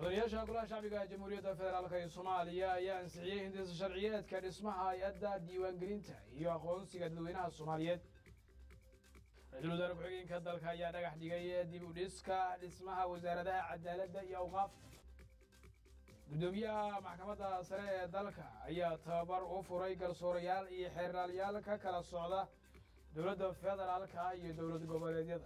mudanayaasha golaha shacbiga jamhuuriyadda federaalk ee soomaaliya ayaa ansixiyey hindisa sharciyeedka dhismaha hay-adda diiwaangelinta iyo aqoonsiga dadweynaha soomaaliyeed ra-iisul wasaare ku-xigeenka dalka ayaa dhagax dhigay dib u dhiska dhismaha wasaaradaha cadaaladda iyo awqaafta guddoomiyaha maxkamadda sare ee dalka ayaa tababar u furay garsoorayaal iyo xeeraalyaal ka kala socda dowladda federaalka iyo dowlad goboleedyada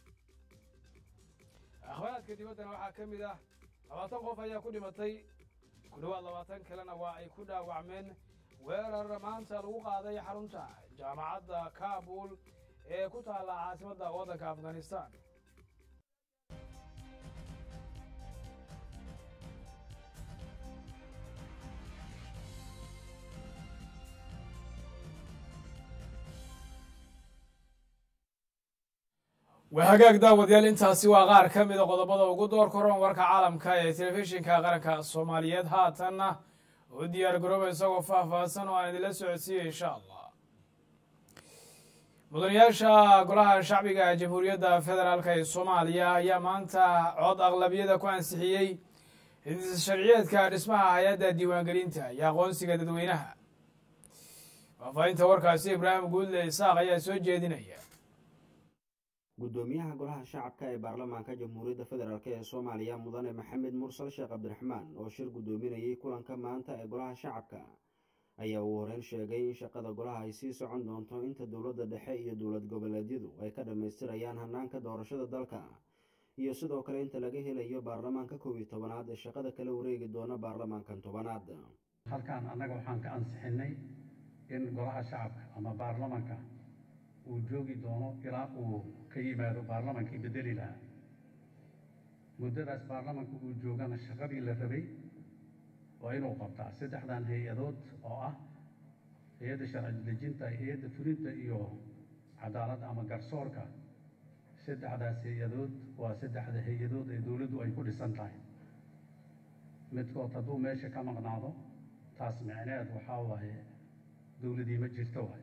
akhbaaraadka dibaddana waxaa ka mid ah labaatan qof ayaa ku dhimatay ku dhowaad labaatan kalena waa ay ku dhaawacmeen weerar maanta lagu qaaday xarunta jaamacadda kaabul ee ku taalla caasimadda waddanka afghanistan waa hagaag daawadayaal intaasi waa qaar ka mida qodobada ugu door koran warka caalamka ee telefishinka qaranka soomaaliyeed haatanna u diyaar garooba isagoo faahfaahsan oo aan idinla socodsiiya insha allah mudanayaasha golaha shacbiga jamhuuriyadda federaalk ee soomaaliya ayaa maanta cod aqlabiyada ku ansixiyey hindisa sharciyeedka dhismaha hay-adda diiwaangelinta iyo aqoonsiga dadweynaha faahfaahinta warkaasi ibraahim guudle isaaq ayaa soo jeedinaya guddoomiyaha golaha shacabka ee baarlamaanka jamhuuriyadda federaalk ee soomaaliya mudane maxamed mursal sheekh cabdiraxmaan oo shir guddoominayay kulanka maanta ee golaha shacabka ayaa uu horeyn sheegay in shaqada golaha ay sii socon doonto inta dowladda dhexe iyo dowlad goboleedyadu ay ka dhammaystirayaan hanaanka doorashada dalka iyo sidoo kale inta laga helayo baarlamaanka kow iyo tobanaad ee shaqada kala wareegi doona baarlamaankan tobanaad halkan annaga waxaan ka ansixinay in golaha shacabka ama baarlamanka uu joogi doono ilaa uu ka yimaado baarlamankii bedeli lahaa muddadaas baarlamanka uu joogana shaqadii la rabay waa inuu qabtaa saddexdan hay-adood oo ah hay-adda sharci dejinta hay-adda fulinta iyo cadaaladda ama garsoorka saddexdaas hay-adood waa saddexda hay-adood ee dowladdu ay ku dhisan tahay midkood hadduu meesha ka maqnaado taas micneed waxaa waaye dowladii ma jirto waay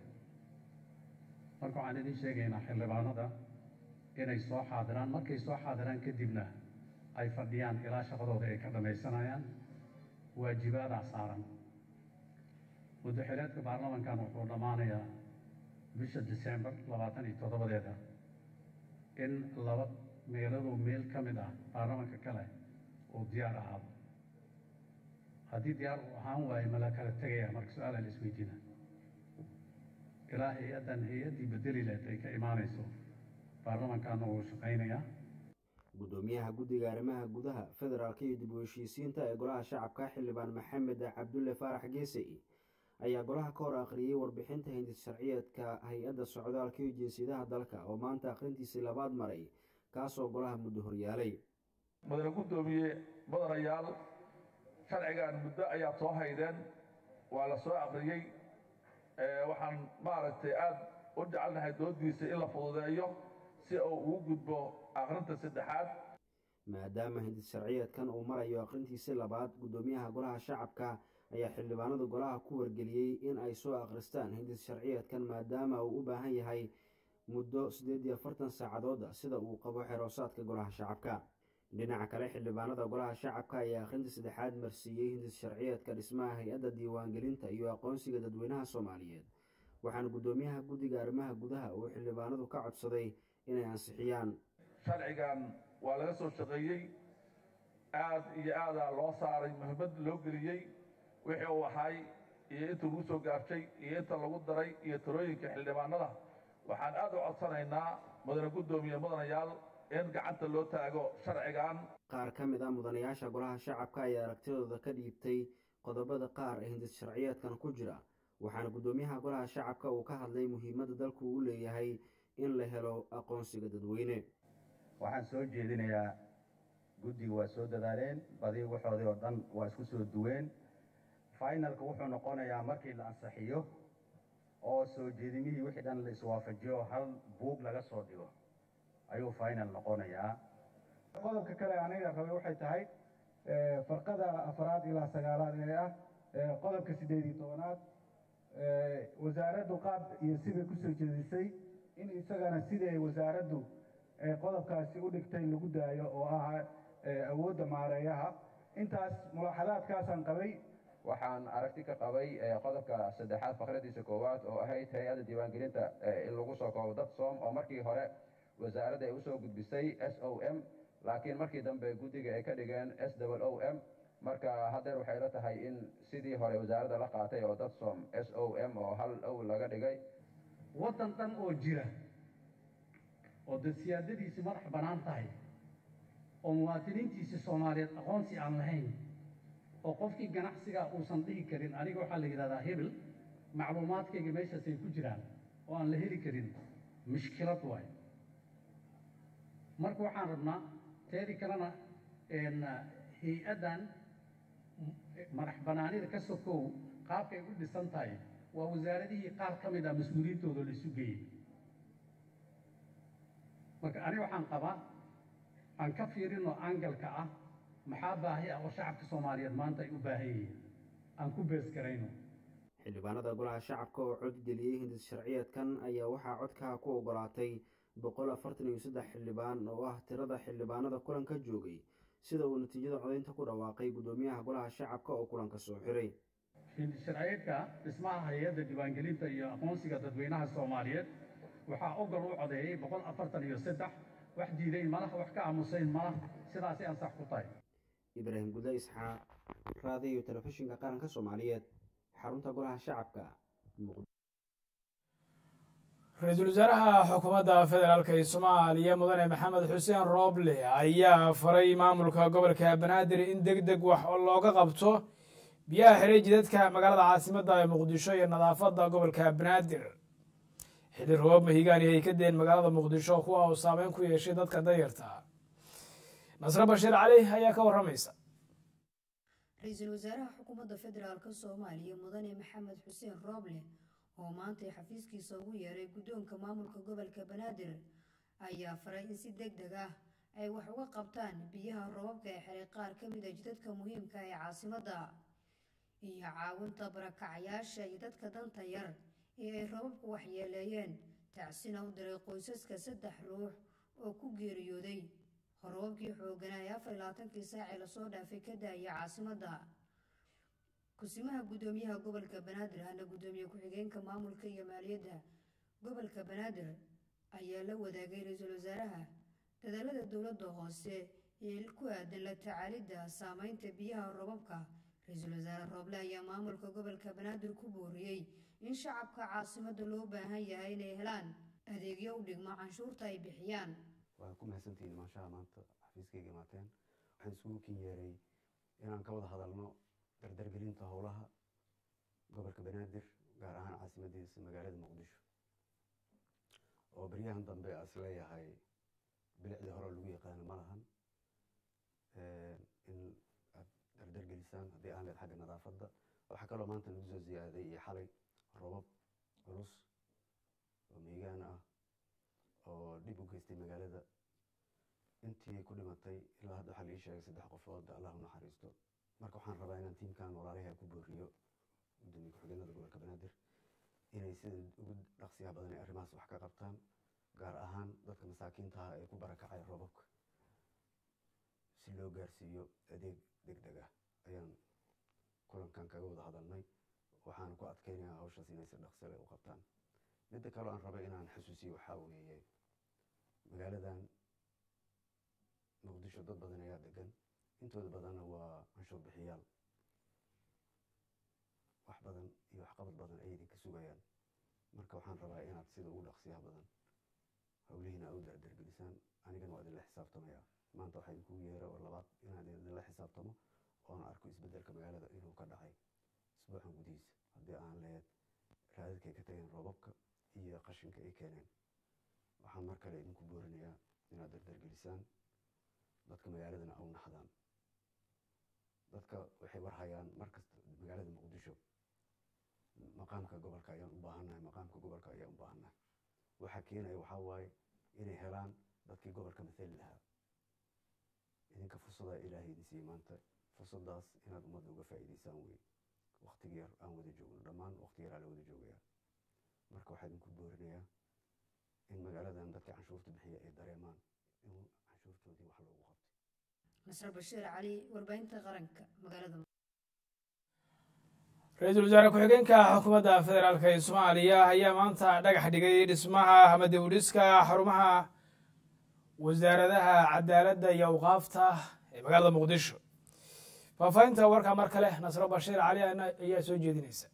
marka waxaan idiin sheegaynaa xildhibaanada inay soo xaadiraan markay soo xaadiraan kadibna ay fadhiyaan ilaa shaqadooda ay ka dhammaysanayaan waajibaadaa saaran muddaxileedka baarlamankan wuxuu dhammaanayaa bisha disembar labaatan iyo toddobadeeda in laba meeladoo meel ka mid ah baarlamanka kale uu diyaar ahaado haddii diyaar uu ahaan waayo mala kala tegaya marka su-aala la isweydiina ilaa hay-addan hay-addii bedeli leed ay ka imaanayso baarlamankaana wuu shaqaynayaa guddoomiyaha guddiga arrimaha gudaha federaalka iyo dib u heshiisiinta ee golaha shacabka xildhibaan maxamed cabdulle faarax geesey ayaa golaha ka hor akhriyey warbixinta hindis sharciyeedka hay-adda socdaalka iyo jinsiyadaha dalka oo maanta akhrintiisii labaad maray kaasoo golaha muddo horyaalay mudane guddoomiye mudanayaal sharcigan muddo ayaa soo haydeen waa la soo akhriyey waxaan maaragtay aada u jecelnahay doodiisa in la fududeeyo si uu ugu gudbo akhrinta saddexaad maadaama hindis sharciyeedkan uu marayo akhrintiisii labaad guddoomiyaha golaha shacabka ayaa xildhibaanada golaha ku wargeliyey in ay soo akhristaan hindis sharciyeedkan maadaama uu u baahan yahay muddo siddeed iyo afartan saacadooda sida uu qabo xeroosaadka golaha shacabka dhinaca kale xildhibaanada golaha shacabka ayaa akhrinta saddexaad marsiiyey hindis sharciyeedka dhismaha hay-adda diiwaangelinta iyo aqoonsiga dadweynaha soomaaliyeed waxaana guddoomiyaha guddiga arrimaha gudaha uu xildhibaanadu ka codsaday inay ansixiyaan sharcigan waa laga soo shaqeeyey aad iyo aadaa loo saaray muhiimad loo geliyey wixii uu ahay iyo inta lagu soo gaabtay iyo inta lagu daray iyo talooyinka xildhibaanada waxaan aad u codsanaynaa mudane guddoomiye mudanayaal in gacanta loo taago sharcigan qaar ka mid ah mudanayaasha golaha shacabka ayaa aragtidooda ka dhiibtay qodobada qaar ee hindis sharciyeedkan ku jira waxaana guddoomiyaha golaha shacabka uu ka hadlay muhiimadda dalku uu leeyahay in la helo aqoonsiga dadweyne waxaan soo jeedinayaa guddiga waa soo dadaaleen badi waxoodii oo dhan waa isku soo duween finalka wuxuu noqonayaa markii la ansixiyo oo soo jeedimihii wixii dhan la iswaafajiyo hal buug laga soo dhigo ayuu final noqonayaa qodobka kale aniga rabay waxay tahay farqada afaraad ilaa sagaalaad ee ah qodobka siddeed iyo tobanaad wasaaraddu qaab iyo sibay kusoo jeedisay in isagana siday wasaaraddu qodobkaasi u dhigtay lagu daayo oo ah awoodda maareeyaha intaas mulaaxadaadkaasaan qabay waxaan aragti ka qabay qodobka saddexaad fakradiisa koowaad oo ahayd hay-adda diiwaangelinta in lagu soo koobo dad soom oo markii hore wasaaradda ay usoo gudbisay s o m laakiin markii dambe guddiga ay ka dhigeen s o m marka haddeer waxay la tahay in sidii hore wasaaradda la qaatay oo dad soom s o m oo hal ow laga dhigay waddan dhan oo jira oo dad siyaadadiisi madax bannaan tahay oo muwaadiniintiisi soomaaliyeed aqoonsi aan lahayn oo qofkii ganacsiga uusan dhihi karin aniga waxaa la yidhahdaa hebel macluumaadkayga meeshaasay ku jiraan oo aan la heli karin mushkilad waayo marka waxaan rabnaa teedii kalena hay-addan madax bannaanida ka sokow qaabkay u dhisan tahay waa wasaaradihii qaar ka mid ah mas-uuliyiintooda la isu geeyey marka aniga waxaan qabaa aan ka fiirinoo angalka ah maxaa baahi ah oo shacabka soomaaliyeed maanta ay u baahan yihiin aan ku bees garayno xildhibaanada golaha shacabka oo cod geliyey hindis sharciyeedkan ayaa waxaa codkaa ku ogolaatay boqol afartan iyo saddex xildhibaan oo ah tirada xildhibaanada kulanka joogay sida uu natiijada codaynta ku dhawaaqay guddoomiyaha golaha shacabka oo kulanka soo xiray hindis sharciyeedka dhismaha hay-adda diiwaangelinta iyo aqoonsiga dadweynaha soomaaliyeed waxaa ogol u codeeyey boqol afartan iyo saddex wax diidayn malaha wax ka aamusayn malaha sidaasay ansax ku tahay ibraahim guda isxaaq raadiyo telefishinka qaranka soomaaliyeed xarunta golaha shacabka ra-iisul wasaaraha xukuumadda federaalk ee soomaaliya mudane maxamed xuseen rooble ayaa faray maamulka gobolka banaadir in deg deg wax looga qabto biyaha xiray jidadka magaalada caasimadda ee muqdisho iyo nadaafadda gobolka banaadir xilli roob mahigaani ay ka deen magaalada muqdisho kuwa uu saameyn ku yeeshay dadka dayarta nasre bashiir cali ayaa ka warramaysa ra-iisul wasaaraha xukuumadda federaalka soomaaliya mudane maxamed xuseen rooble oo maantay xafiiskiisa ugu yeeray guddoonka maamulka gobolka banaadir ayaa faray in si deg deg ah ay wax uga qabtaan biyaha roobabka ee xiray qaar ka mid a jidadka muhiimka ee caasimadda iyo caawinta barakacayaasha iyo dadka danta yar ee ay roobabku waxyeeleeyeen tacsina u diray qoysaska saddex ruux oo ku geeriyooday roobabkii xooganaa ee afar iyo labaatankii saacee lasoo dhaafay ka daaya caasimadda kusimaha guddoomiyaha gobolka banaadir ahna guddoomiye ku-xigeenka maamulka iyo maaliyadda gobolka banaadir ayaa la wadaagay ra-iisul wasaaraha dadaalada dowladda hoose ee ku aadan la tacaalidda saameynta biyaha roobabka ra-iisul wasaare rooble ayaa maamulka gobolka banaadir ku booriyey in shacabka caasimadda loo baahan yahay inay helaan adeegyo u dhigmo canshuurta ay bixiyaan waa ku mahadsantihiin maashaha maanta xafiiskayga imaateen waxaan isugu kin yeeray inaan ka wada hadalno dardargelinta howlaha gobolka banaadir gaar ahaan caasimadiisa magaalada muqdisho oo beryahan dambe as leeyahay bilicdii hore lagu yaqaano ma lahan in aad dardargelisaan haddii aan leed xagga nadaafadda waxaa kaloo maanta nagu soo ziyaaday iyo xalay robab culus oo miigaan ah oo dhib u geystay magaalada intii ku dhimatay ilaa hadda waxaa la ii sheegay saddex qofood allah u naxariisto marka waxaan rabaa inaan tiimkan walaalaha ku booriyo gudoomiye ku-xigeenada gobolka banaadir inay sida ugu dhaqsiyaha badan ee arrimahaas wax ka qabtaan gaar ahaan dadka masaakiintaha ee ku barakacay roobabka si loo gaarsiiyo adeeg deg deg ah ayaan kulankan kaga wada hadalnay waxaan ku adkeynayaa hawshaas inay si dhaqsi leh u qabtaan midda kaloo aan rabay inaan xasuusiyo waxaa weeye magaaladan muqdisho dad badan ayaa degan intooda badanna waa canshuur bixiyaal wax badan iyo waxqabad badan ayay idinka sugayaan marka waxaan rabaa inaad sida ugu dhaqsiyaha badan howlihiina u dardargelisaan anigana waa idinla xisaabtamaya maanta waxaa idinkugu yeera oo labaad inaan idinla xisaabtamo oona arko isbedelka magaalada inuu ka dhacay isbuucan gudihiisa haddii aan leed raadadka ay ka tageen roobabka iyo qashinka ay keeneen waxaan mar kale idinku boorinayaa inaad dardargelisaan dadka magaaladana au naxdaan dadka waxay warhayaan markasta magaalada muqdisho maqaamka gobolka ayaan u baahannahay maqaamka gobolka ayaan u baahannahay waxaa keenaya waxaa waaye inay helaan dadkii gobolka mathali lahaa idinka fursadaa ilaahay idin siiyey maanta fursadaas inaad ummadda uga faa'iidaysaan wey waktiga yar aan wada joogno dhammaan wakti yaraa la wada joogayaa marka waxaa idinku boorinayaa in magaaladan dadka canshuurta bixiya ay dareemaan in canshuurtoodii wax loogu qabtay nasre bashiir cali warbaahinta qaranka magaalada ra-iisul wasaare ku-xigeenka xukuumadda federaalk ee soomaaliya ayaa maanta dhagax dhigay dhismaha ama dib u dhiska xarumaha wasaaradaha cadaaladda iyo awqaafta ee magaalada muqdisho faahfaahinta warkaa mar kale nasro bashiir cali ayaa soo jeedinaysa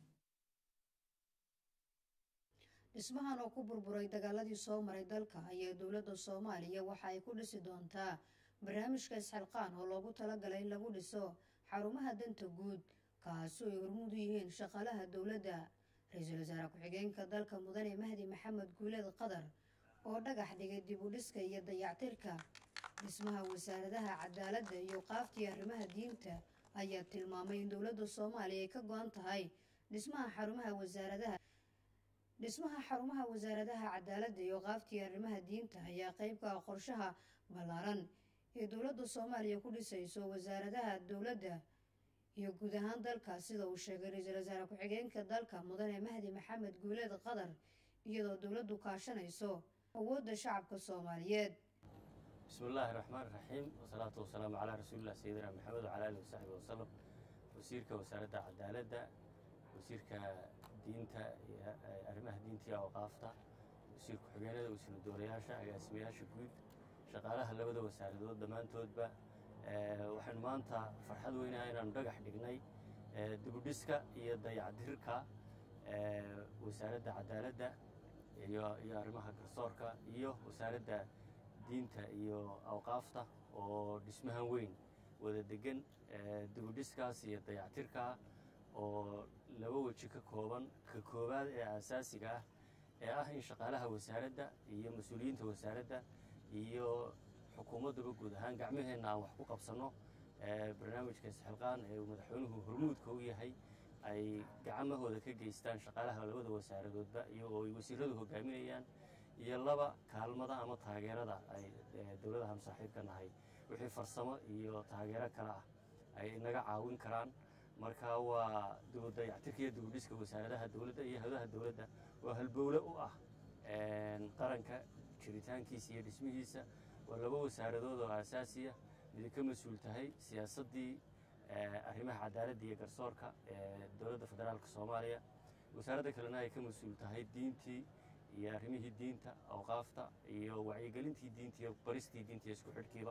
dhismahan oo ku burburay dagaaladii soo maray dalka ayaa dowladda soomaaliya waxa ay ku dhisi doontaa barnaamijka isxilqaan oo loogu talagalay in lagu dhiso xarumaha danta guud kaasi oo ay hormuud u yihiin shaqaalaha dowladda ra-iisul wasaare ku-xigeenka dalka mudane mahdi maxamed guuleed qadar oo dhagax dhigay dib u dhiska iyo dayactirka dhismaha wasaaradaha cadaaladda iyo qaaftii arrimaha diinta ayaa tilmaamay in dowladda soomaaliya ay ka go-an tahay dhismaha xarumaha wasaaradaha dhismaha xarumaha wasaaradaha cadaaladda iyo qaaftii arrimaha diinta ayaa qayb ka ah qorshaha ballaaran ee dowladda soomaaliya ku dhisayso wasaaradaha dowladda iyo guud ahaan dalka sida uu sheegay ra-iisul wasaare ku-xigeenka dalka mudane mahdi maxamed guuleed qadar iyadoo dowladdu kaashanayso awoodda shacabka soomaaliyeed bismi illaahi raxmaan raxiim wasalaatu wasalaamu calaa rasuulilah sayidina maxamed wacala alihi wasaxbi wasalam wasiirka wasaaradda cadaaladda wasiirka diinta iyo arrimaha diinta iyo awqaafta wasiir ku-xigeenada wasiiru dowlayaasha agaasimayaasha guud shaqaalaha labada wasaaradood dhammaantoodba waxaynu maanta farxad weynaha inaanu dhagax dhignay dibudhiska iyo dayacdirka wasaaradda cadaaladda iyo iyo arrimaha garsoorka iyo wasaaradda diinta iyo awqaafta oo dhismahan weyn wada degan dibudhiskaas iyo dayactirkaa oo laba weji ka kooban ka koowaad ee aasaasiga ah ee ah in shaqaalaha wasaaradda iyo mas-uuliyiinta wasaaradda iyo xukuumaddaba guud ahaan gacmaheenna aan wax ku qabsanno barnaamijka isxilqaan ee uu madaxweynuhu hormuudka u yahay ay gacmahooda ka geystaan shaqaalaha labada wasaaradoodba iyagoo ay wasiiradu hogaaminayaan iyo laba kaalmada ama taageerada ay dowladahan saaxiibka nahay wixii farsamo iyo taageero kale ah ay inaga caawin karaan marka waa dayactirka iyo dibudhiska wasaaradaha dowladda iyo hadaha dowladda waa halbowle u ah qaranka jiritaankiisa iyo dhismihiisa waa laba wasaaradood oo aasaasiya midi ka mas-uul tahay siyaasaddii arrimaha cadaaladda iyo garsoorka ee dowladda federaalka soomaaliya wasaaradda kalena ay ka mas-uul tahay diintii iyo arrimihii diinta awqaafta iyo wacyigelintii diinta iyo baristii diinta iyo isku xidhkiiba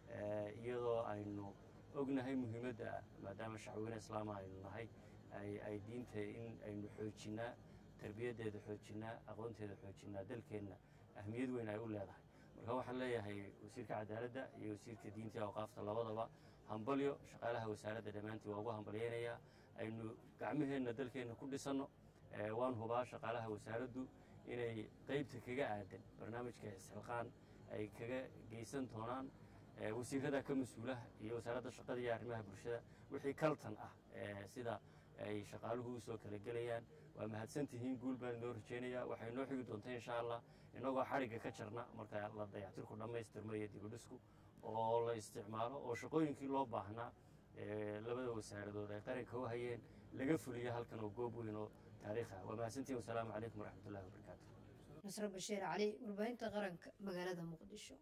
iyadoo aynu ognahay muhiimadda maadaama shacweyne islaama aynu nahay ay diinta in aynu xoojinnaa tarbiyaddeeda xoojinnaa aqoonteeda xoojinnaa dalkeenna ahmiyad weyn ay u leedahay marka waxaan leeyahay wasiirka cadaaladda iyo wasiirka diinta iyo awqaafta labadaba hambalyo shaqaalaha wasaaradda dhammaantii waa ugu hambalyaynayaa aynu gacmaheenna dalkeenna ku dhisanno waan hubaa shaqaalaha wasaaraddu inay qaybta kaga aadan barnaamijka isxilqaan ay kaga geysan doonaan wasiirada ka mas-uula iyo wasaaradda shaqada iyo arrimaha bulshada wixii kaltan ah sida ay shaqaaluhu usoo kala gelayaan waa mahadsan tihiin guul baan inoo rajeynayaa waxay noo xigi doontaa insha allah inagoo xarigga ka jarna marka la dayactirku dhammaystirmo iyo dibudhisku oo la isticmaalo oo shaqooyinkii loo baahnaa labada wasaaradood ay qaranka u hayeen laga fuliyo halkan oo goob weyn oo taariikh ah waa mahadsantihin wasalaamu calaykum waraxmatullahi wabarakaatu nasre bashiir cali warbaahinta qaranka magaalada muqdisho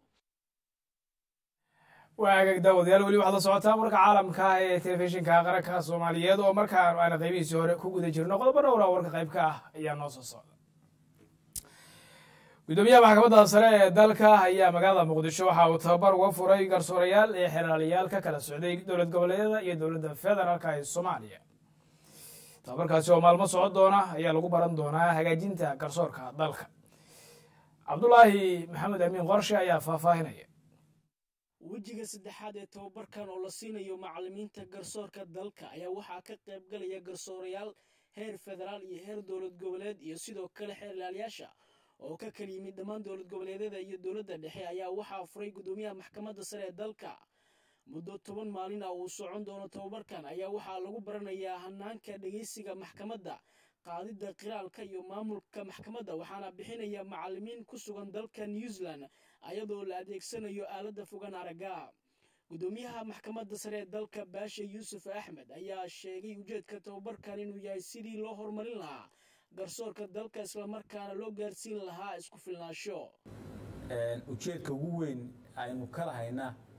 waa agaag daawadayaal weli waxaad la socotaan warka caalamka ee telefishinka qaranka soomaaliyeed oo markaan aana qaybihiisii hore ku guda jirno qodobo dhowra warka qaybka ah ayaa noo soo socda gudoomiyaha maxkamadda sare ee dalka ayaa magaalada muqdisho waxa uu tababar uga furay garsoorayaal iyo xeraalayaal ka kala socday dowlad goboleedyada iyo dowladda federaalk ee soomaaliya tababarkaasi oo maalmo socon doona ayaa lagu baran doonaa hagaajinta garsoorka dalka cabdulaahi maxamed amiin qorshe ayaa faahfaahinaya wejiga saddexaad ee tababarkan oo la siinayo macallimiinta garsoorka dalka ayaa waxaa ka qayb galaya garsoorayaal heer federaal iyo heer dowlad goboleed iyo sidoo kale xeerlaalayaasha oo ka kala yimid dhammaan dowlad goboleedyada iyo dowladda dhexe ayaa waxaa furay gudoomiyaha maxkamadda sare ee dalka muddo toban maalin ah uu socon doono tababarkan ayaa waxaa lagu baranayaa hanaanka dhegeysiga maxkamadda qaadidda qiraalka iyo maamulka maxkamadda waxaana bixinaya macallimiin ku sugan dalka new zealand ayadoo la adeegsanayo aaladda fogan aragga gudoomiyaha maxkamadda sare ee dalka baashe yuusuf axmed ayaa sheegay ujeedka tababarkan inuu yahay sidii loo horumarin lahaa garsoorka dalka islamarkaana loo gaarsiin lahaa isku filnaansho ujeedka ugu weyn aynu ka lahayna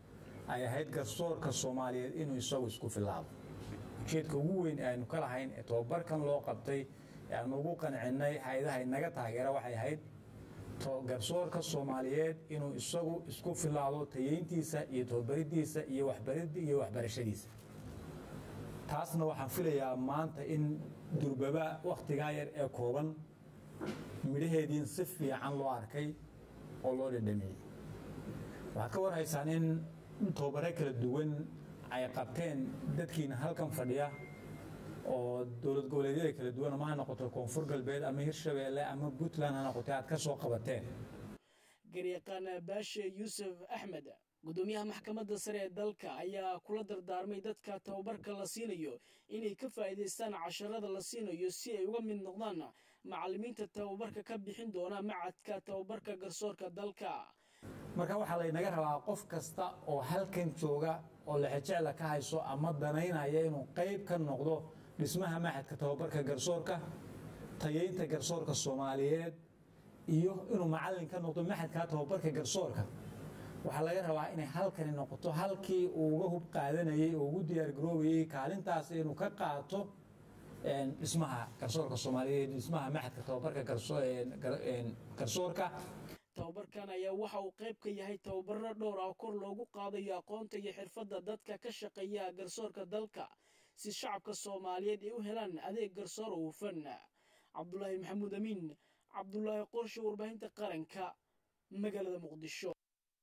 ay ahayd garsoorka soomaaliyeed inuu isagu isku filaado ujeedka ugu weyn ee aynu ka lahayn ee tobabarkan loo qabtay ee aanu ugu qancinnay hay-adaha inaga taageera waxay ahayd garsoorka soomaaliyeed inuu isagu isku filaado tayeyntiisa iyo tobabaridiisa iyo waxbarid iyo waxbarashadiisa taasna waxaan filayaa maanta in durbaba wakhtigaa yar ee kooban midhaheediin si fiican loo arkay oo loo dhadhamiyey waxaad ka warhaysaan in tobabare kala duwan ay qabteen dadkiina halkan fadhiya oo dowlad goboleedyada kala duwan ama ha noqoto koonfur galbeed ama hirshabeelle ama puntland ha noqotay aad ka soo qabateen garyaqaan baashe yuusuf axmed gudoomiyaha maxkamadda sare ee dalka ayaa kula dardaarmay dadka tababarka la siinayo inay ka faa'iidaystaan casharada la siinayo si ay uga mid noqdaan macallimiinta tababarka ka bixin doona macadka tababarka garsoorka dalka marka waxaa laynaga rabaa qof kasta oo halkan jooga oo lexejecla ka hayso ama danaynaya inuu qayb ka noqdo dhismaha maxadka tababarka garsoorka tayeynta garsoorka soomaaliyeed iyo inuu macallin ka noqdo maxadka tababarka garsoorka waxaa laga rabaa inay halkani noqoto halkii uu uga hub qaadanayay oo ugu diyaargaroobayay kaalintaas inuu ka qaato dhismaha garsoorka soomaaliyeed dhismaha maxadka tababarka garsoorka tababarkan ayaa waxa uu qayb ka yahay tababaro dhowr ah kor loogu qaadayo aqoonta iyo xirfadda dadka ka shaqeeya garsoorka dalka si shacabka soomaaliyeed ay u helaan adeeg garsoor oo hufan cabdulaahi maxamuud amiin cabdulaahi qorshe warbaahinta qaranka magaalada muqdisho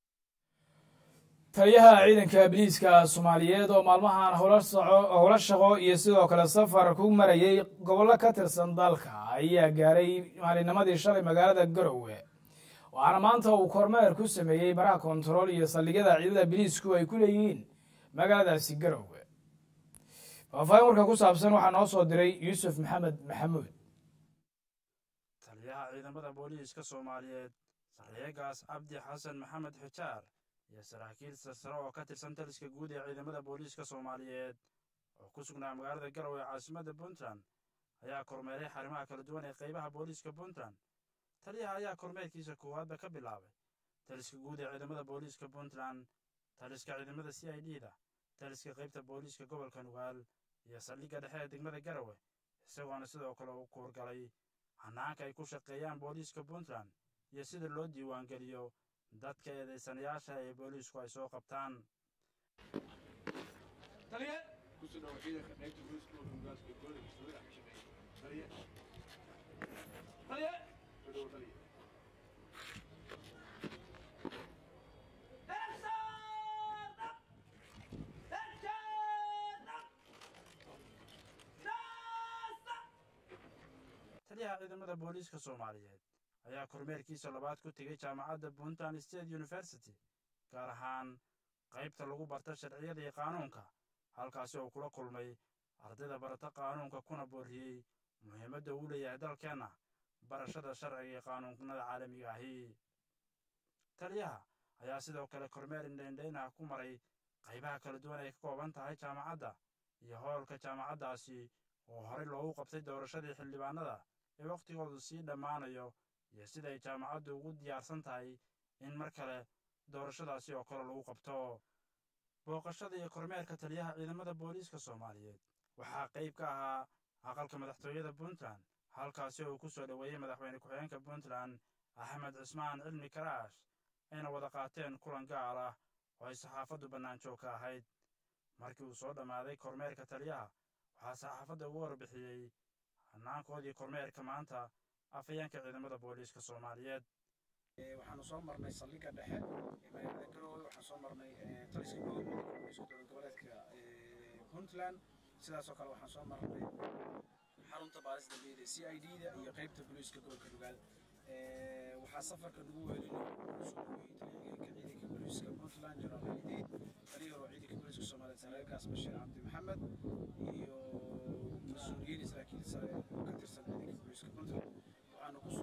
taliyaha ciidanka biliiska soomaaliyeed oo maalmahan howlo shaqo iyo sidoo kale safar ku marayay gobollo ka tirsan dalka ayaa gaaray maalinimadii shalay magaalada garowe waxaana maanta uu kormeer ku sameeyey baraha kontarool iyo saldhigyada ciidada biliisku ay ku leeyihiin magaaladaasi garowe faahfaahin warka ku saabsan waxaa noo soo diray yuusuf maxamed maxamuud taliyaha ciidamada booliiska soomaaliyeed sarreegaas cabdi xasan maxamed xijaar iyo saraakiil sarsare oo ka tirsan taliska guud ee ciidamada booliiska soomaaliyeed oo ku sugnaa magaalada garowe caasimadda puntland ayaa kormeeray xarimaha kala duwan ee qaybaha booliiska puntland taliyaha ayaa kormeerkiisa koowaadba ka bilaabay taliska guud ee ciidamada booliiska puntland taliska ciidamada c i d da taliska qaybta booliiska gobolka nugaal iyo saldhigga dhexe ee degmada garowe isagoona sidoo kale uu kuurgalay hanaanka ay ku shaqeeyaan booliiska puntland iyo sida loo diiwaangeliyo dadka eedaysanayaasha ee booliisku ay soo qabtaan taliyaha ciidamada booliiska soomaaliyeed ayaa kormeerkiisa labaad ku tegey jaamacadda puntland state university gaar ahaan qaybta lagu barta sharciyada iyo qaanuunka halkaasi oo kula kulmay ardayda barata qaanuunka kuna boorriyey muhiimadda uu leeyahay dalkeenna barashada sharciga iyo qaanuunnada caalamiga ahi taliyaha ayaa sidoo kale kormeer indhaindhaynaha ku maray qaybaha kala duwan ay ka kooban tahay jaamacadda iyo howlka jaamacaddaasi oo horey loogu qabtay doorashadii xildhibaanada ee wakhtigoodu sii dhammaanayo iyo siday jaamacaddu ugu diyaarsan tahay in mar kale doorashadaasi oo kale lagu qabto booqashada iyo kormeerka taliyaha ciidamada booliiska soomaaliyeed waxaa qayb ka ahaa aqalka madaxtooyada puntland halkaasi oo uu ku soo dhoweeyey madaxweyne ku-xigeenka puntland axmed cismaan cilmi karaash ayna wada qaateen kulan gaar ah oo ay saxaafaddu bannaanjoog ka ahayd markii uu soo dhammaaday kormeerka taliyaha waxaa saxaafadda ugu warbixiyey hanaankoodii kormeerka maanta afhayeenka ciidamada booliiska soomaaliyeed waxaanu soo marnay saldhigga dhexe ee magaalada garowe waxaan soo marnay taliska guud ee booliiska dowlad goboleedka puntland sidaasoo kale waxaan soo marnay xarunta baarista dambeeyada c i d da iyo qaybta booliiska gobolka nugaal waxaa safarka nagu weelinay soo dhaweeyey taliyaha ciidanka booliiska puntland jenaraal idiid taliyaha oo ciidanka booliiska soomaaliyeed saraakigaas bashiir cabdi maxamed iyo mas-uuliyiin saraakiil sare oo ka tirsan ciidanka booliiska puntland waxaanu kusoo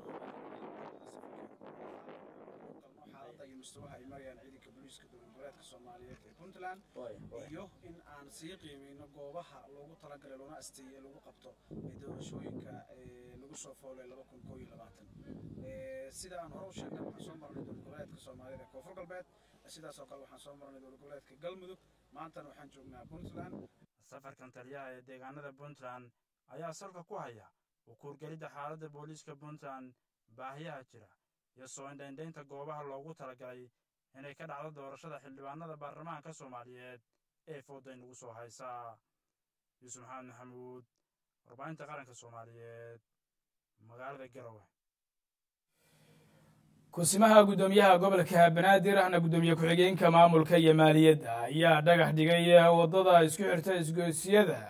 xaaladda iyo mustawaha ay marayaan ciidanka booliiska dowlad goboleedka soomaaliyeed ee puntland iyo in aan sii qiimeyno goobaha loogu talagalay loona asteeyey lagu qabto ee doorashooyinka lagu soo foolay laba kun koo iyo labaatan sida aan hore u sheegnay waxaan soo marnay dowlad goboleedka soomaaliyeed ee koonfur galbeed sidaas oo kale waxaan soo marnay dowlad goboleedka galmudug maantana waxaan joognaa puntland safarkan taliyaha ee deegaanada puntland ayaa salka ku haya ukuurgelidda xaaladda booliiska puntland baahiyaha jira iyo soo indhaindhaynta goobaha loogu talagalay inay ka dhacdo doorashada xildhibaanada baarlamaanka soomaaliyeed ee fooday nagu soo haysaa yuusuf maxamed maxamuud warbaahinta qaranka soomaaliyeed magaalada garowe kusimaha guddoomiyaha gobolka banaadir ahna guddoomiye ku-xigeenka maamulka iyo maaliyadda ayaa dhagax dhigay waddada isku xirta isgoysyada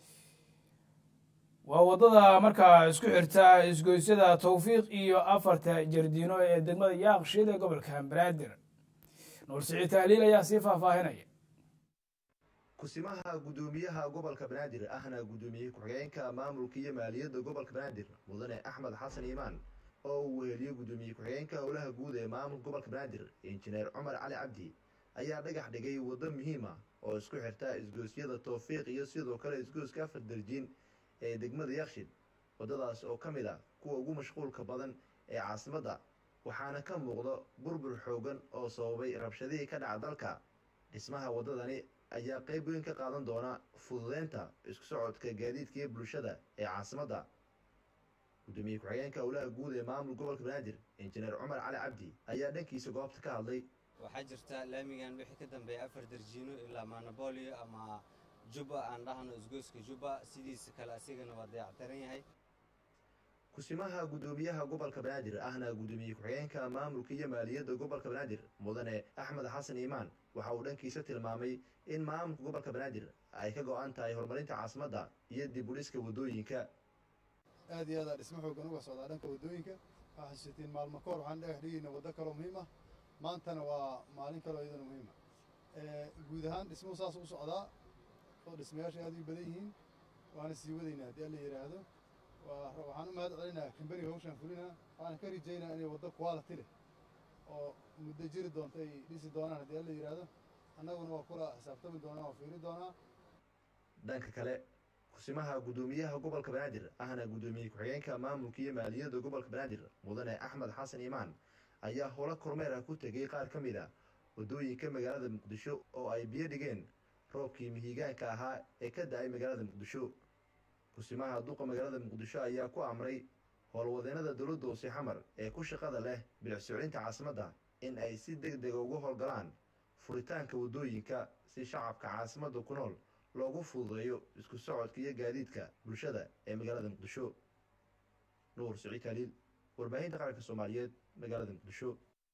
waa waddada markaa isku xirta isgoysyada towfiiq iyo afarta jardiino ee degmada yaaqshiid ee gobolka banaadir nuur siciid tahliil ayaa sii faahfaahinaya kusimaha guddoomiyaha gobolka banaadir ahna guddoomiye ku-xigeenka maamulka iyo maaliyadda gobolka banaadir mudane axmed xasan iimaan oo uu weheliyo guddoomiye ku-xigeenka howlaha guud ee maamulka gobolka banaadir injineer cumar cali cabdi ayaa dhagax dhigay waddo muhiima oo isku xirta isgoosyada towfiiq iyo sidoo kale isgooska afar darjiin ee degmada yakshid waddadaas oo ka mid ah kuwa ugu mashquulka badan ee caasimadda waxaana ka muuqda burbur xoogan oo sababay rabshadihii ka dhaca dalka dhismaha waddadani ayaa qayb weyn ka qaadan doona fududeynta isku socodka gaadiidka iyo bulshada ee caasimadda guddoomiye ku-xigeenka howlaha guud ee maamul gobolka banaadir injineer cumar cali cabdi ayaa dhankiisa goobta ka hadlay waxaa jirta laamigan wixii ka dambeeya afar darjiino ilaa manabolio ama jubba aan dhahno isgoyska jubba sidiisa kale asigana waa dayactiran yahay kusimaha guddoomiyaha gobolka banaadir ahna guddoomiye ku-xigeenka maamulka iyo maaliyadda gobolka banaadir mudane axmed xasan iimaan waxa uu dhankiisa tilmaamay in maamulka gobolka banaadir ay ka go-an tahay horumarinta caasimadda iyo dib u dhiska waddooyinka aad iyo aad dhismo xoogan uga socdaa dhanka waddooyinka waxaa xasuusatiin maalmo kahor waxaan dhagax dhigayna waddo kaloo muhiim ah maantana waa maalin kaloo iyadana muhiim ah guud ahaan dhismuhu saas u socdaa oo dhismayaasha aad u badan yihiin waana sii wadaynaa haddii alla yidhaahdo waxaan u mahad celinaa kambaniga hawshaan fulinaa waxaana ka rajaynaa inay waddo quality leh oo muddo jiri doonta ay dhisi doonaan haddii alla yidhaahdo annaguna waa kula xisaabtami doonaa waa fiiri doonaa dhanka kale kusimaha guddoomiyaha gobolka banaadir ahna guddoomiye ku-xigeenka maamulka iyo maaliyadda gobolka banaadir mudane axmed xasan iimaan ayaa howlo kormeer ah ku tegay qaar ka mid a waddooyinka magaalada muqdisho oo ay biyo dhigeen roobkii mihigaanka ahaa ee ka da-ay magaalada muqdisho kusimaha duqa magaalada muqdisho ayaa ku amray howlwadeennada dowladda hoose xamar ee ku shaqada leh bilicsoclinta caasimadda in ay si deg dega uga howlgalaan furitaanka waddooyinka si shacabka caasimadda ku nool loogu fududeeyo isku socodka iyo gaadiidka bulshada ee magaalada muqdisho nuur siciid haliil warbaahinta qaranka soomaaliyeed magaalada muqdisho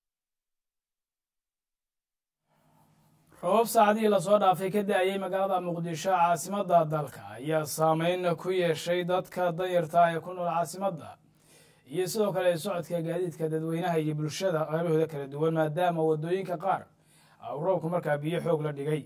roobab saacadihii lasoo dhaafay ka da-ayay magaalada muqdisho caasimadda dalka ayaa saameyn ku yeeshay dadka danyarta ee ku nool caasimadda iyo sidoo kale socodka gaadiidka dadweynaha iyo bulshada qaybahooda kala duwan maadaama waddooyinka qaar uu roobku markaa biyo xoog la dhigay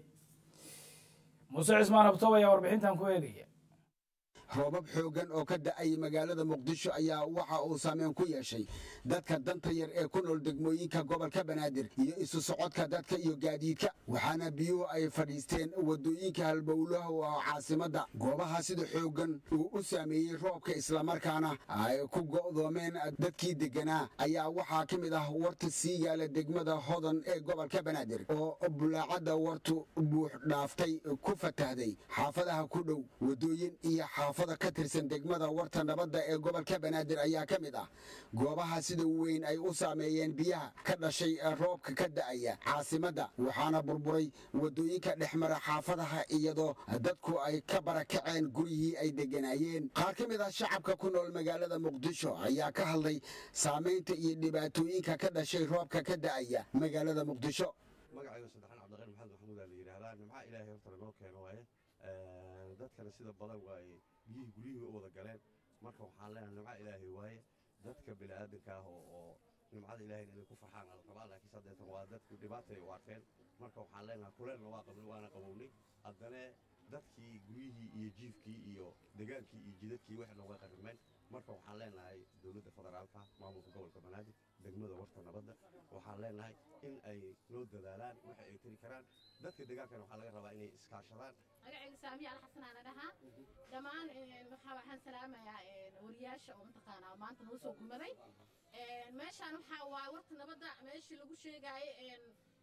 muuse cismaan abtow ayaa warbixintan ku eegaya roobab xooggan oo ka da'ay magaalada muqdisho ayaa waxa uu saameyn ku yeeshay dadka danta yar ee ku nool degmooyinka gobolka banaadir iyo isu socodka dadka iyo gaadiidka waxaana biyuhu ay fadhiisteen waddooyinka halbowlaha oo caasimadda goobaha sida xooggan uu u saameeyey roobka islamarkaana ay ku go'doomeen dadkii degganaa ayaa waxaa ka mid ah warta sii yaala degmada hodan ee gobolka banaadir oo bulaacadda wartu buux dhaaftay ku fatahday xaafadaha ku dhow waddooyin iyo xaafada ka tirsan degmada warta nabadda ee gobolka banaadir ayaa ka mid ah goobaha sida weyn ay u saameeyeen biyaha ka dhashay roobka ka da'aya caasimadda waxaana burburay waddooyinka dhexmara xaafadaha iyadoo dadku ay ka barakaceen guryihii ay degganaayeen qaar ka mid ah shacabka ku nool magaalada muqdisho ayaa ka hadlay saamaynta iyo dhibaatooyinka ka dhashay roobka ka da'aya magaalada muqdisho magacayga saddexaan cabdiqani maxamed maxamuud aa la yidhaahdaa nimca ilaahay horta noo keeno waaye dadkana sida badan waaye biyihii guryihii u wada galeen marka waxaan leenahay nimca ilaahay waaye dadka bini'aadanka ah oo nimcada ilaahayna inay ku farxaan ala rabaa laakiin saddeetan waa dadku dhibaatay u arkeen marka waxaan leenahay kuleelna waa qabnay waana qabownay haddana dadkii guryihii iyo jiifkii iyo degaankii iyo jidadkii waxna way qarimeen marka waxaan leenahay dowladda federaalka maamulka gobolka banaadir degmada warta nabadda waxaan leenahay in ay noo dadaalaan waxa ay tari karaan dadka degaankana waxaa laga rabaa inay iskaashadaan magacayga saamiya alxasanaan dhahaa dhammaan waxaan salaamayaa wariyaasha oo mataqaanaa maanta noo soo gumaday meeshaan waxaa waaye warta nabadda meeshii lagu sheegaaye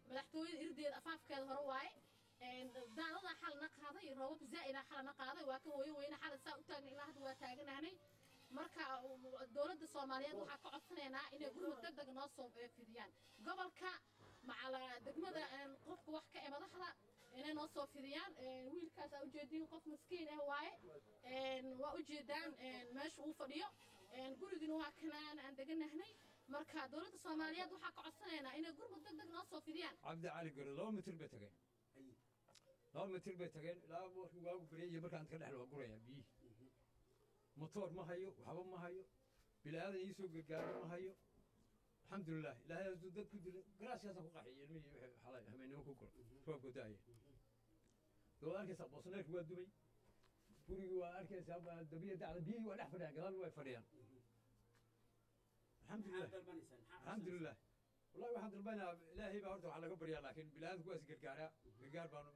madaxtooyada irdeeda afaafkeeda hore waaye daadadaa xalana qaaday roobab zaa'ida xalana qaaday waa ka hooyo weyne xalad saa u taagna ilaa hadda waa taaganahnay marka dowladda soomaaliyeed waxaa ka codsanaynaa inay gurmud deg deg noo soo fidiyaan gobolka macala degmada qofka wax ka ee madaxda inay noo soo fidiyaan wiilkaas aa ujeediin qof maskiin ah waaye waa ujeedaan meesha uu fadhiyo gurigina waa kanaan aan deganahnay marka dowladda soomaaliyeed waxaa ka codsanaynaa inay gurmud deg deg noo soo fidiyaan cabdi cali garo laba mitir bay tageen laba mitir bay tageen ilaa markii waagu baryaya markaan ka dhexl waa gurayaa biyihii motoor ma hayo waxba ma hayo bilaadan ii soo gargaaro ma hayo alxamdulilah ilaahay hadduu dad ku dilo garaaskaasaan ku qaxiyay ilmihii wixii xalay hameennimo ku gura roobka daaya waad arkaysaa boosneerku waa dumay gurigii waa arkaysaa dabiya dacda biyihii waa dhex fadhiyaan gadaal way fadhiyaan alxamdulilah alxamdulilah wallahi waxaan dalbanaa ilaahay baa horta waxaa laga baryaa laakiin bilaadanku waa is gargaaraa gargaar baanu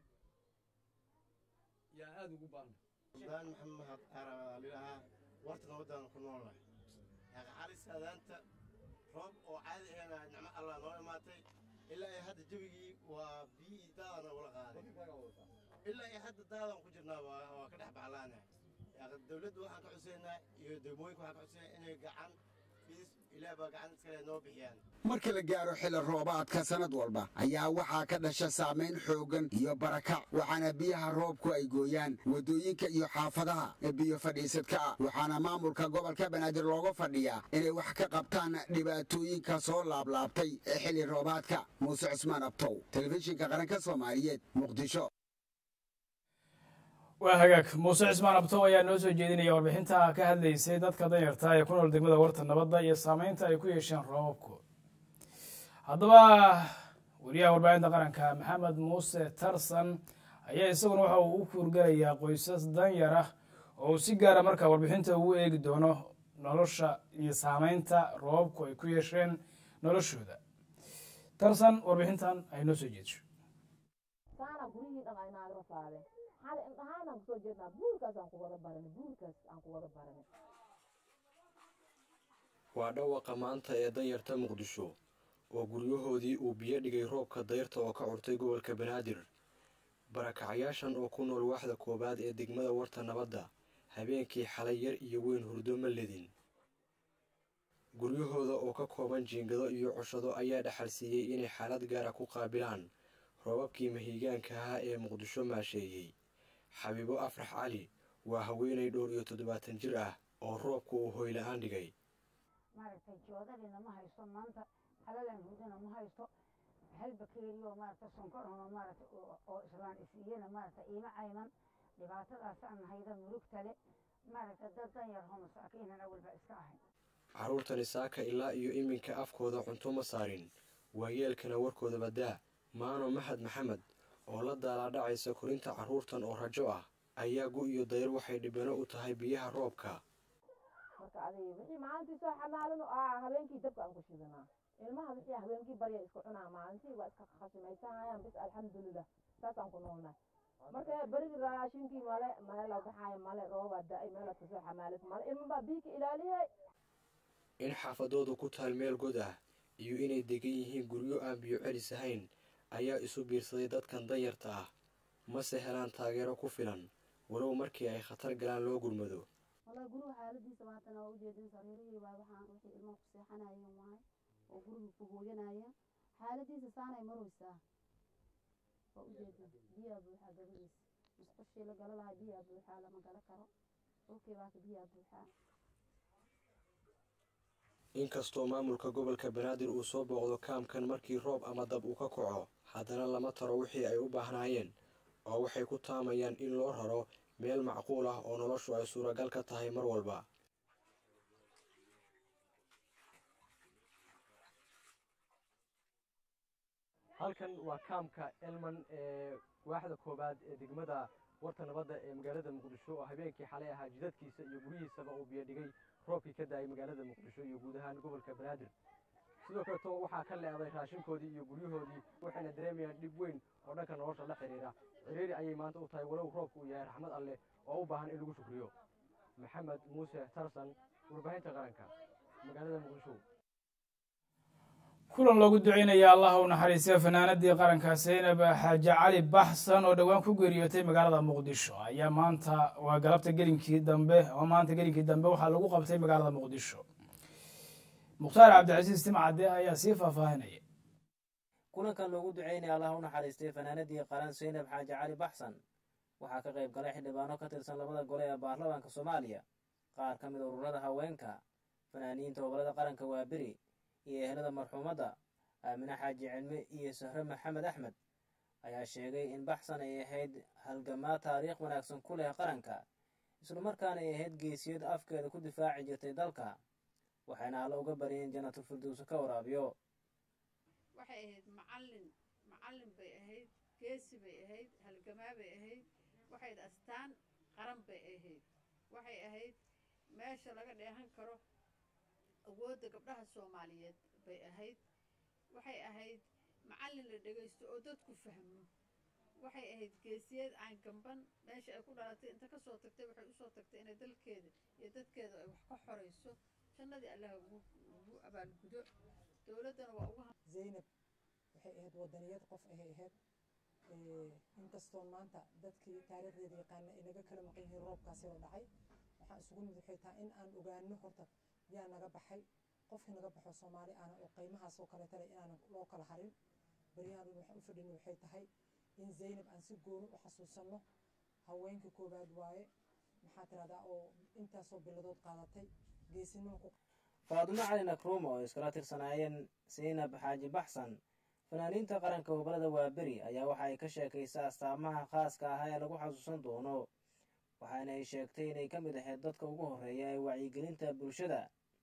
yaa aada ugu baahna suldaan maxamed araalilahaa warta nabadaan ku noolnahay xali saadaanta roob oo caadi ahayna nicmo allah noo imaatay ilaa ay hadda jawigii waa biyihii daadana ula qaaday ilaa ay hadda daadan ku jirnaa waa ka dhex baxlaana dowladdu waxaan ka codsanaynaa iyo degmooyinka waxaan ka codsanaynaa inay gacan fidis ilaah baa gacan iskale noo bixiyaan marka la gaaro xilli roobaadka sannad walba ayaa waxaa ka dhasha saamayn xooggan iyo barakac waxaana biyaha roobku ay gooyaan waddooyinka iyo xaafadaha biyo fadhiisadka ah waxaana maamulka gobolka banaadir looga fadhiyaa inay wax ka qabtaan dhibaatooyinka soo laablaabtay ee xilli roobaadka muuse cusmaan abtow telefishinka qaranka soomaaliyeed muqdisho waa hagaag muuse cismaan abtow ayaa noo soo jeedinaya warbixinta ka hadlaysay dadka danyarta ee ku nool degmada warta nabadda iyo saameynta ay ku yeesheen roobabku haddaba wariyaha warbaahinta qaranka maxamed muuse tarsan ayaa isaguna waxa uu u kuurgalayaa qoysas danyar ah oo uu si gaara markaa warbixinta ugu eegi doono nolosha iyo saameynta roobabku ay ku yeesheen noloshooda tarsan warbixintan ay noo soo jeedisho xali indhahaan aan kusoo jeednaa buurkaas aan ku wada baranay buurkaas aan ku wada baranay waa dhawaqa maanta ee danyarta muqdisho oo guryahoodii uu biyo dhigay roobka dayrta oo ka curtay gobolka banaadir barakacayaashan oo ku nool waaxda koowaad ee degmada warta nabadda habeenkii xalay yar iyo weyn hurdo ma ledin guryahooda oo ka kooban jiingado iyo cushado ayaa dhaxal siiyey inay xaalad gaara ku qaabilaan roobabkii mahiigaanka ahaa ee muqdisho maasheeyey xabiibo afrax cali waa haweenay dhowr iyo toddobaatan jir ah oo roobku uu hoyla-aan dhigay maaragtay joodadina ma haysto maanta halalan hudana ma haysto halbakeeriyo maaragta sonkorona maaragta oo islaan isiiyena maaragta iima cayman dhibaatadaasaan hayda murugtale maaragta dad danyarho masaakiinan awalba iska ahay carruurtani saaka ilaa iyo iminka afkooda cunto ma saarin waayeelkana warkooda badaa maano maxad maxamed oo la daalaadhacaysa korinta carruurtan oo rajo ah ayaa gu iyo dayr waxay dhibano u tahay biyaha roobka marka adiga wixii maalintii soo xamaalin aa habeenkii dabka aan ku shidanaa ilmaha wixii habeenkii barya isku cunaa maalintii waa iska khasimaysanayaan bis alxamdulilah saasaan ku noolnahay marka berigi raashinkii male meela baxaayo male roobaa da-ay meela kasoo xamaalis male ilmabaa biika ilaaliyay in xaafadoodu ku taal meel god ah iyo inay degan yihiin guryo aan biyo celis ahayn ayaa isu biirsaday dadkan danyarta ah mase helaan taageero ku filan walow markii ay khatar galaan loo gurmado والله guriga xaaladiisa maantana waa ujeedin sariirihii baa waxaan wixii ilmaha ku seexanayeen waaye oo guriga ku hooyanayeen xaaladiisa saanay maraysaa waa ujeedin biyaa buuxaa gabadhiisa musqushii la gala lahaa biyaa buuxaa lama gala karo dhulkii baa ka biyaa buuxaa inkastoo maamulka gobolka banaadir uu soo booqdo kaamkan markii roob ama dab uu ka kaco haddana lama taro wixii ay u baahnaayeen oo waxay ku taamayaan in loo raro meel macquul ah oo noloshu ay suuragal ka tahay mar walba halkan waa kaamka elman ee waaxda koobaad ee degmada warta nabadda ee magaalada muqdisho oo habeenkii xalay ahaa jidadkiisa iyo guryihiisaba uu biyo dhigay roobkii ka da-ay magaalada muqdisho iyo guud ahaan gobolka banaadir sidoo kaleto waxaa ka leeday raashinkoodii iyo guryahoodii waxayna dareemayaan dhib weyn oo dhanka nolosha la xiriira ciriiri ayay maanta u tahay walow roobku uu yahay raxmad alleh oo u baahan in lagu shukriyo maxamed muuse tarsan warbaahinta qaranka magaalada muqdisho kulan loogu duceynaya allah u naxariistay fanaanadii qaranka seynab xaaji cali baxsan oo dhowaan ku geeriyootay magaalada muqdisho ayaa maanta waa galabta gelinkii dambe oo maanta gelinkii dambe waxaa lagu qabtay magaalada muqdisho mukhtaar cabdicasiis timcade ayaa sii faahfaahinaya kulankan loogu duceynaya allah u naxariistay fanaanadii qaran seynab xaaji cali baxsan waxaa ka qayb galay xildhibaano ka tirsan labada gole ee baarlamaanka soomaaliya qaar ka mid ururada haweenka fanaaniinta gobolada qaranka waaberi iyo ehelada marxuumadda aamine xaaji cilmi iyo sahre maxamed axmed ayaa sheegay in baxsan ay ahayd halgamaa taariikh wanaagsan ku leh qaranka islamarkaana ay ahayd geesiyad afkeeda ku difaaci jirtay dalka waxayna alla uga baryeen jannatul firdowsi ka waraabiyo waxay ahayd macallin macallin bay ahayd geesi bay ahayd halgamaa bay ahayd waxay ahayd astaan qaran bay ahayd waxay ahayd meesha laga dheehan karo awoodda gabdhaha soomaaliyeed bay ahayd waxay ahayd macallin la dhegaysto oo dadku fahmo waxay ahayd geesiyad aan gamban meesha ay ku dhalatay inta kasoo tagtay waxay usoo tagtay inay dalkeeda iyo dadkeeda ay wax ka xorayso jannadii allah ugu abaalgudo dowladdana waa uga zaynab waxay ahayd wadaniyad qof ahay ahayd inkastoo maanta dadkii taariikhdeeda yaqaana ay naga kala maqan yihiin roobkaasi oo dhacay waxaan isugu nimid waxay tahay in aan ogaano horta yaa naga baxay qofkii naga baxo soomaali aana oo qiimahaas oo kaleeta leh inaanan loo kala harin baryahan waxaan u fadhina waxay tahay in zaynab aan si gooni u xasuusanno haweenka koowaad waaye maxaa tirahdaa oo intaasoo biladood qaadatay geesinimo ku faadumo cali nakruuma oo iskala tirsanaayeen seynab xaaji baxsan fanaaniinta qaranka gobolada waaberi ayaa waxa ay ka sheekaysa astaamaha khaaska ah ee lagu xasuusan doono waxaana ay sheegtay inay ka mid ahayd dadka ugu horreeya ee wacyigelinta bulshada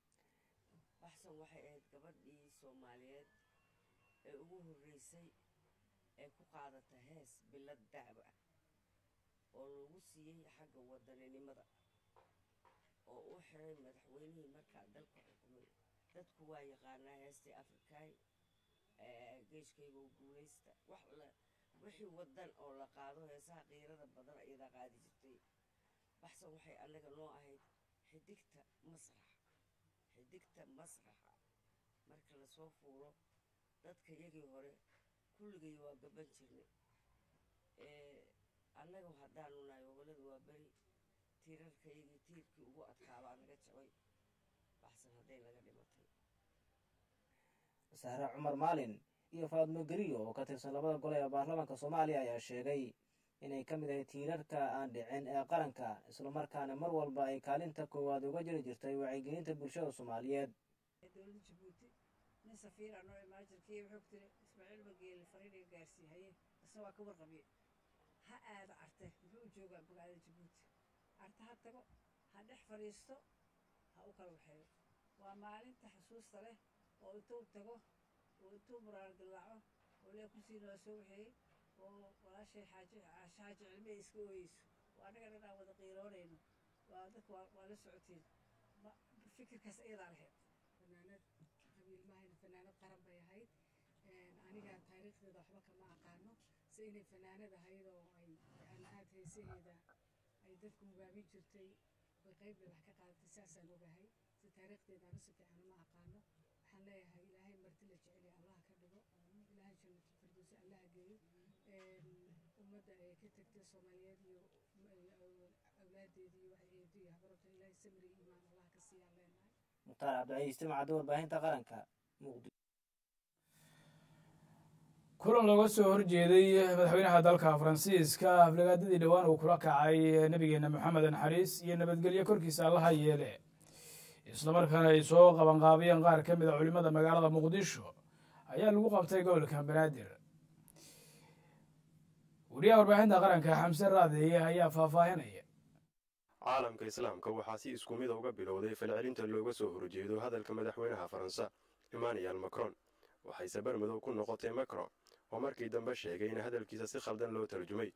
baxsan waxay ahayd gabadhii soomaaliyeed ee ugu horreysay ee ku qaadata hees bilad dacwa ah oo lagu siiyey xagga wadaninimada oo u xiray madaxweynihii markaa dalka xukumay dadku waa yaqaanaa heestii afrikaay geeshkayga oo guulaysta wax la wixii wadan oo la qaado heesaha qiirada badan iyadaa qaadi jirtay baxsan waxay annaga noo ahayd xidigta masraxa xidigta masraxa marka lasoo fuulo dadka yagii hore kulligay waa gaban jirnay annaga haddaanu nahay gobolada waa beri tiirarkayagii tiirkii ugu adkaabaa naga jabay baxsan hadday naga dhimatay sahre cumar maalin iyo faadmo geriyo oo ka tirsan labada gole ee baarlamaanka soomaaliya ayaa sheegay inay ka mid ahayd tiirarka aan dhicin ee qaranka islamarkaana mar walba ay kaalinta koowaad uga jiri jirtay wacyigelinta bulshada soomaaliyeed dowladda jabuuti nin safiira noo imaajirkii wuxuu ku tiri ismaaciil bageeli fariiniga gaarsiihaye isna waa ka warqabiye ha aado arte muxuu u joogaa magaalada jabuuti arte ha tago ha dhex fadhiisto ha u kala waxeeyo waa maalinta xusuusta leh oo intuu tago oo intuu muraal dillaaco oo lee kusii noo soo waxeeyey oo walaashay xaaji xaaji cilmi ay iska ooyeyso oo annaga dhan aan wada qiiroonayno waa dadka waa la socotiin fikirkaas iyadaa lahayd fanaanad qabiil maahayna fanaanad qaran bay ahayd aniga taariikhdeeda waxba kama aqaano se inay fanaanad ahayd oo ay aan aad heesaheeda ay dadku hogaabin jirtay way qayb bay wax ka qaadatay saasaan ogahay si taariikhdeeda anu si fiican uma aqaano waxaan leeyahay ilaahay marti la jeceliya allah ka dhigo ilaahay jannatul firdowsi allah geeyo ummadda ay ka tagtay soomaaliyeed iyo awlaadeedii iyo waxay eedo iyo habarota ilaahay samri iimaan allah ka siiyaan leenahay mukhtaar cabdicaiis timcadda warbaahinta qaranka muqdisho kulan looga soo horjeeday madaxweynaha dalka faransiiska aflagaadadii dhowaan uu kula kacay nabigeena moxamed naxariis iyo nabadgelyo korkiisa allaha yeele islamarkaana ay soo qabanqaabiyeen qaar ka mid a culimmada magaalada muqdisho ayaa lagu qabtay gobolka banaadir wariyaha warbaahinta qaranka xamse raadeeye ayaa faahfaahinaya caalamka islaamka waxaa si isku mid uga bilowday falcelinta looga soo horjeedo hadalka madaxweynaha faransa emmanuel macron waxayse barmadow ku noqotay macron oo markii dambe sheegay in hadalkiisa si khaldan loo tarjumay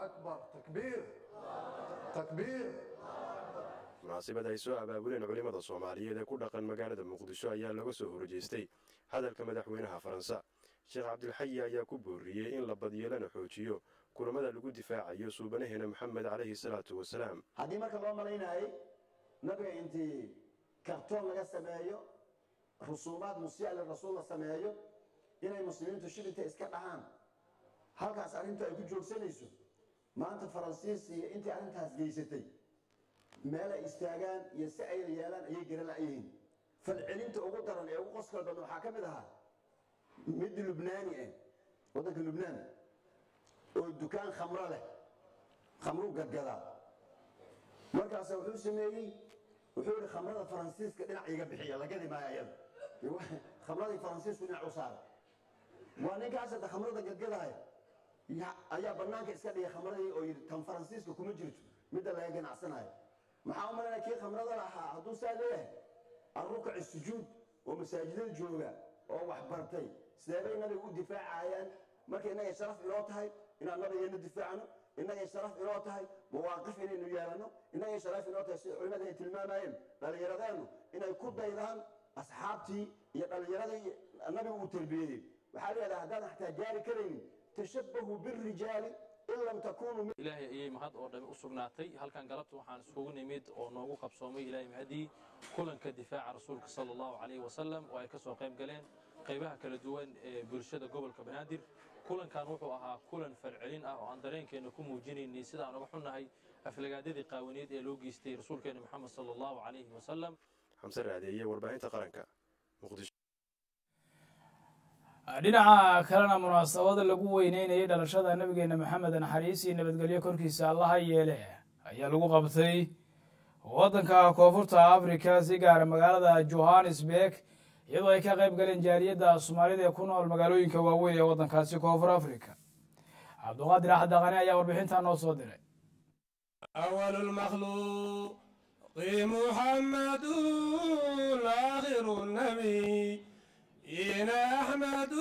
munaasibad ay soo abaabuleen culimmada soomaaliyeed ee ku dhaqan magaalada muqdisho ayaa laga soo horjeestay hadalka madaxweynaha faransa sheekh cabdilxayi ayaa ku booriyey in la badiyo lana xoojiyo kulamada lagu difaacayo suubanaheena maxamed calayhi salaatu wasalaam haddii marka loo malaynayay nabiga intii kartoon laga sameeyo rusuumaad musii'a lirasuul la sameeyo inay muslimiintu shilinta iska dhahaan halkaas arrintu ay ku joogsanayso maanta faransiis iyo intii arrintaas geysatay meel ay istaagaan iyo si ay yeelaan ayay garan la'yihiin falcelinta ugu daran ee ugu qoska badan waxaa ka mid ahaa mid lubnaani ah waddanka lubnaan oo dukaan khamro leh khamruu gadgadaa markaasa wuxuu sameeyey wuxuu yidhi khamrada faransiiska dhinac iga bixiya lagadi maayo ayada khamradii faransiisku dhinac u saara waa ninkaas hadda khamrada gadgadaaya ayaa bannaanka iska dhigay khamradii oo yidhi tan faransiiska kuma jirto midda laga ganacsanayo maxaa u malanaya kii khamrada lahaa hadduu saa leeyahay arrukaci sujuud oo masaajidada jooga oo wax bartay sideebay nabiga u difaacayaan marka innagay sharaf inoo tahay inaan nabigeena difaacno innagay sharaf inoo tahay mawaaqif inaynu yeelano innagay sharaf inoo tahay sida culimmada ay tilmaamayeen dhallinyaradeennu inay ku daydaan asxaabtii iyo dhallinyaradii nabigu uu tarbiyeeyey waxaa leedahay haddaadan xataa gaari karaynin tashabbahu birijaali in lam takunuu ilaahay ayay mahad oo dhami u sugnaatay halkan galabta waxaan iskugu nimid oo noogu qabsoomay ilaahay mahadii kulanka difaaca rasuulka sala allahu calayhi wasalam oo ay ka soo qayb galeen qaybaha kala duwan ee bulshada gobolka banaadir kulankan wuxuu ahaa kulan falcelin ah oo aan dareenkeenna ku muujinaynay sidaan uga xunnahay aflagaadadii qaawaneed ee loo geystay rasuulkeena moxamed sala allahu calayhi wasalam xamse raadeeye warbaahinta qaranka muqdisho dhinaca kalena munaasabada lagu weyneynayay dhalashada nabigeena maxamed naxariis iyo nabadgelyo korkiisa allaha yeele ayaa lagu qabtay waddanka koonfurta africa si gaara magaalada johannesburg iyadoo ay ka qayb galeen jaaliyadda soomaalida ee ku nool magaalooyinka waaweyn ee waddankaasi koonfur africa cabduqaadir axad daqane ayaa warbixintaa noo soo diray أول المخلوق محمد آخر النبي إن أحمد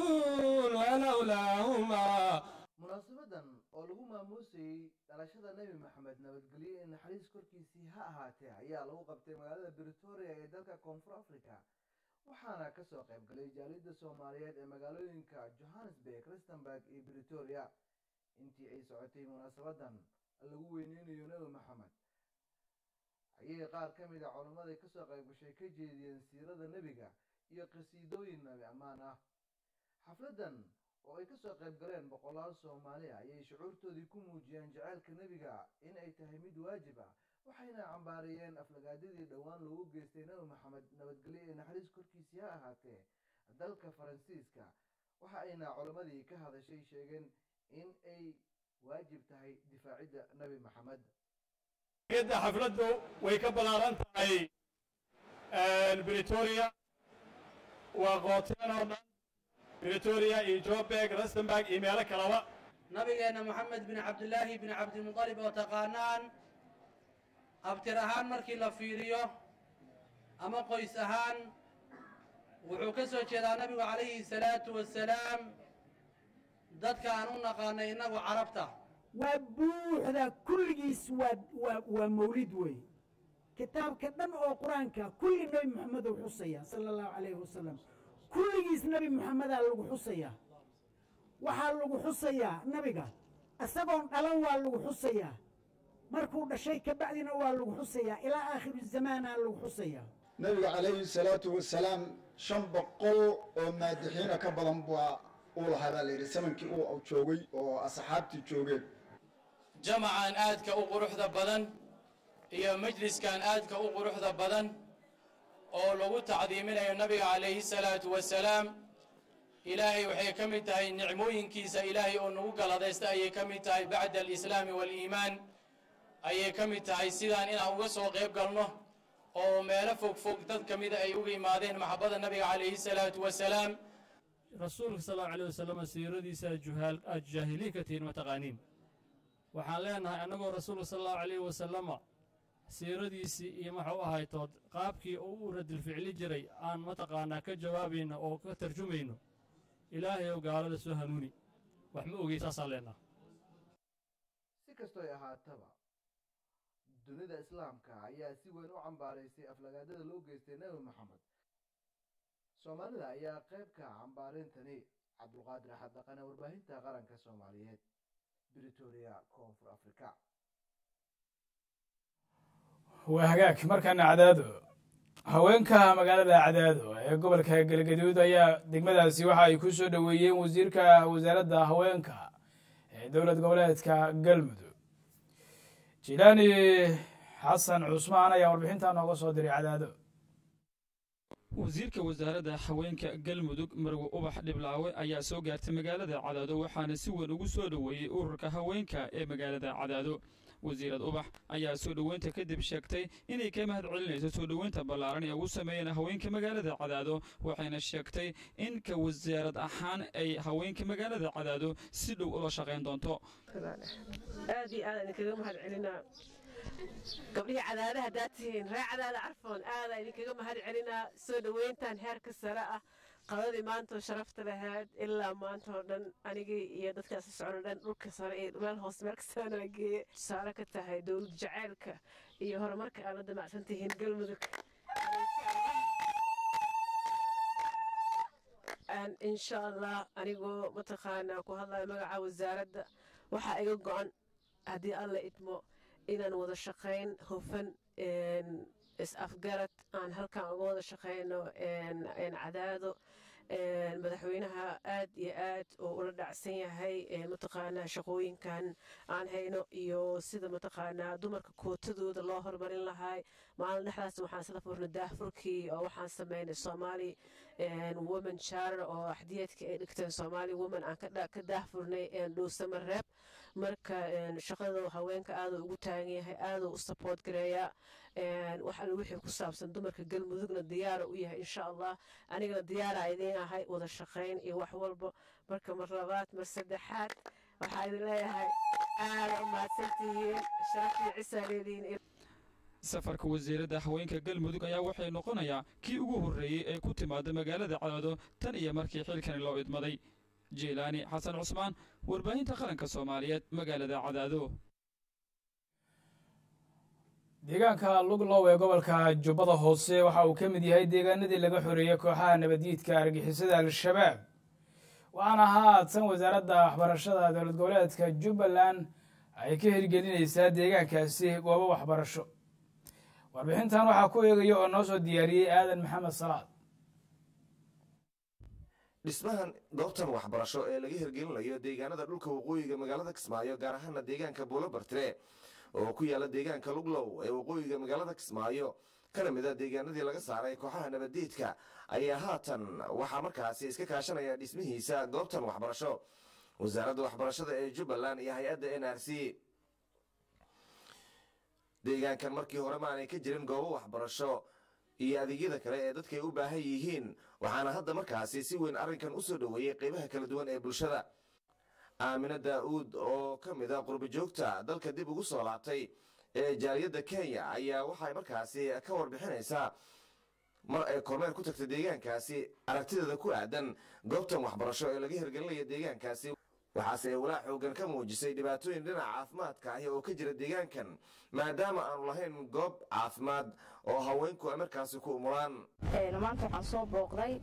ولولاهما munaasabadan oo lagu maamuusayey dhalashada nebi maxamed nabadgelyo ee naxariis korkiisii ha ahaatee ayaa lagu qabtay magaalada britoria ee dalka koonfur africa waxaana kasoo qayb galay jaaliyadda soomaaliyeed ee magaalooyinka johannesburg rustenburg iyo britoria intii ay socotay munaasabadan lagu weyneynayo nebi maxamed ayay qaar ka mid a culammadii kasoo qayb gashay ka jeediyeen siirada nebiga iyo qasiidooyin nabi ammaan ah xafladan oo ay kasoo qayb galeen boqolaal soomaali ah ayay shucuurtoodii ku muujiyeen jaceylka nebiga in ay tahay mid waajib ah waxayna cambaariyeen aflagaadadii dhowaan loogu geystay nebi maxamed nabadgelyo ee naxariis korkiisii ha ahaatee dalka faransiiska waxa ayna culammadii ka hadashay sheegeen in ay waajib tahay difaacidda nebi maxamed yadda xafladdu way ka ballaaran tahay britoria waa qooteen oo dhan britoria iyo joburg rustenburg iyo meelo kaleba nabigeena moxamed bin cabdilaahi bin cabdilmuطalib oo taqaanaan abtir ahaan markii la fiiriyo ama qoys ahaan wuxuu ka soo jeedaa nabigu calayhi salaatu wasalaam dadka aan u naqaanay innagu carabta waa buuxda kulligiis waa waa waa mawlid wey kitaabka dhan oo qur-aanka kulli nebi moxamed uu xusaya sala allahu calayhi wasalam kulligiis nebi moxamedaa lagu xusayaa waxaa lagu xusayaa nabiga isagoon dhalan waa lagu xusayaa markuu dhashay kabacdina waa lagu xusayaa ilaa aakhiru zamaanaa lagu xusayaa nabiga calayhi salaatu wasalaam shan boqol oo maadixiina ka badan baa uu lahaa baa layidhi samankii uu joogay oo asxaabtii joogeen jamacan aadka u quruxda badan iyo majliskan aadka u quruxda badan oo lagu tacdiiminayo nabiga calayhi salaatu wasalaam ilaahay waxay ka mid tahay nicmooyinkiisa ilaahay oo nagu galadaysta ayay ka mid tahay bacda alislaami waaliimaan ayay ka mid tahay sidaan inaan uga soo qayb galno oo meelo fog fog dad ka mida ay uga imaadeen maxabadda nabiga calayhi salaatu wasalaam rasuulka sal allahu alayh wasalam siiradiisa juhaal aad jaahiliin ka tihiin ma taqaaniin waxaan leenahay annagoo rasuulka sal allahu alayh wasalama siiradiisii iyo maxuu ahaytood qaabkii uu u radilficli jiray aan mataqaanaa ka jawaabayno oo ka tarjumayno ilaahay ow gaalada soo hanuuni wax ma ogey saasaan leenaha si kastoy ahaataba dunida islaamka ayaa si weyn u cambaaraysay aflagaadada loo geystay nebi maxamed soomaalida ayaa qayb ka cambaarintani cabdulqaadir axad dhaqane warbaahinta qaranka soomaaliyeed britoria koonfur africa waa hagaag markaana cadaado haweenka magaalada cadaado ee gobolka galgaduud ayaa degmadaasi waxa ay ku soo dhoweeyeen wasiirka wasaaradda haweenka ee dowlad goboleedka galmudug jilaani xasan cusmaan ayaa warbixintaa nooga soo diray cadaado wasiirka wasaaradda haweenka galmudug marwe ubax dhiblaawe ayaa soo gaartay magaalada cadaado waxaana si weyn ugu soo dhoweeyey ururka haweenka ee magaalada cadaado wasiirad ubax ayaa soo dhoweynta kadib sheegtay inay ka mahad celinayso soo dhoweynta ballaaran ee ugu sameeyeen haweenka magaalada cadaado waxayna sheegtay in ka wasaarad ahaan ay haweenka magaalada cadaado si dhow ula shaqayn doonto aad iyo aad idinkaga mahad celinaa gabdhihii cadaada haddaad tihiin ree cadaada carfoon aada idinkaga mahad celinaa soo dhoweyntan heerka sare ah qadadii maantoo sharafta lahayd ilaa maanta oo dhan anigii iyo dadkaasi socon dhan dhulka sare iyo meel hoose meel kastaana geeye tusaale ka tahay dowlad jaceylka iyo horumarka aad la damacsan tihiin galmudug insha allah anigoo mataqaanaa ku hadlaya magaca wasaaradda waxaa iga go-an haddii alla idmo inaan wada shaqayn hufan is-afgarad aan halkan uga wada shaqayno cadaado madaxweynaha aad iyo aad oo ula dhacsan yahay mataqaanaa shaqooyinkan aan hayno iyo sida mataqaanaa dumarka kootadooda loo horumarin lahay maalin dhexdaas waxaan isla furnay daahfurkii oo waxaan sameynay soomaali women charter oo axdiyeedka ay dhigteen soomaali women aan ka daahfurnay dhuusama reeb marka shaqada haweenka aada ugu taagan yahay aada u support gareeyaa wax alle wixii ku saabsan dumarka galmudugna diyaara u yahay insha allah anigana diyaara idiin ahay wada shaqayn iyo wax walba marka mar labaad mar saddexaad waxaa idin leeyahay aada u mahadsantihiin sharaftii cisaa leedihiin safarka wasiiradda haweenka galmudug ayaa waxay noqonayaa kii ugu horreeyey ee ku timaada magaalada cadaado tan iyo markii xilkani loo idmaday jiilaani xasan cusmaan warbaahinta qaranka soomaaliyeed magaalada cadaado deegaanka luglow ee gobolka jubbada hoose waxa uu ka mid yahay deegaanadii laga xoreeyey kooxaha nabaddiidka argixisada al-shabaab waxaana haatan wasaaradda waxbarashada dowlad goboleedka jubbaland ay ka hirgelinaysaa deegaankaasi goobo waxbarasho warbixintan waxaa ku eegaya oo noo soo diyaariyey aadan maxamed salaad dhismahan goobtan waxbarasho ee laga hirgelinayo deegaanada dhulka waqooyiga magaalada kismaayo gaar ahaana deegaanka buulo bartire oo ku yaala deegaanka luglow ee waqooyiga magaalada kismaayo kana mid a deegaanadii laga saaray kooxaha nabaddiidka ayaa haatan waxaa markaasi iska kaashanaya dhismihiisa goobtan waxbarasho wasaaradda waxbarashada ee jubbaland iyo hay-adda n r c deegaankan markii hore maanay ka jirin goobo waxbarasho iyo adeegyada kale ee dadkay u baahan yihiin waxaana hadda markaasi si weyn arrinkan u soo dhoweeyey qaybaha kala duwan ee bulshada aamine daa'uud oo ka mid a qurbajoogta dalka dib ugu soo laabtay ee jaaliyadda kenya ayaa waxay markaasi ka warbixinaysaa mar ay kormeer ku tagtay deegaankaasi aragtideeda ku aadan goobtan waxbarasho ee laga hirgelinaya deegaankaasi waxaase ay walaac xoogan ka muujisay dhibaatooyin dhinaca caafimaadka ahi oo ka jira deegaankan maadaama aanu lahayn goob caafimaad oo haweenku ay markaasi ku umulaan maanta waxaan soo booqday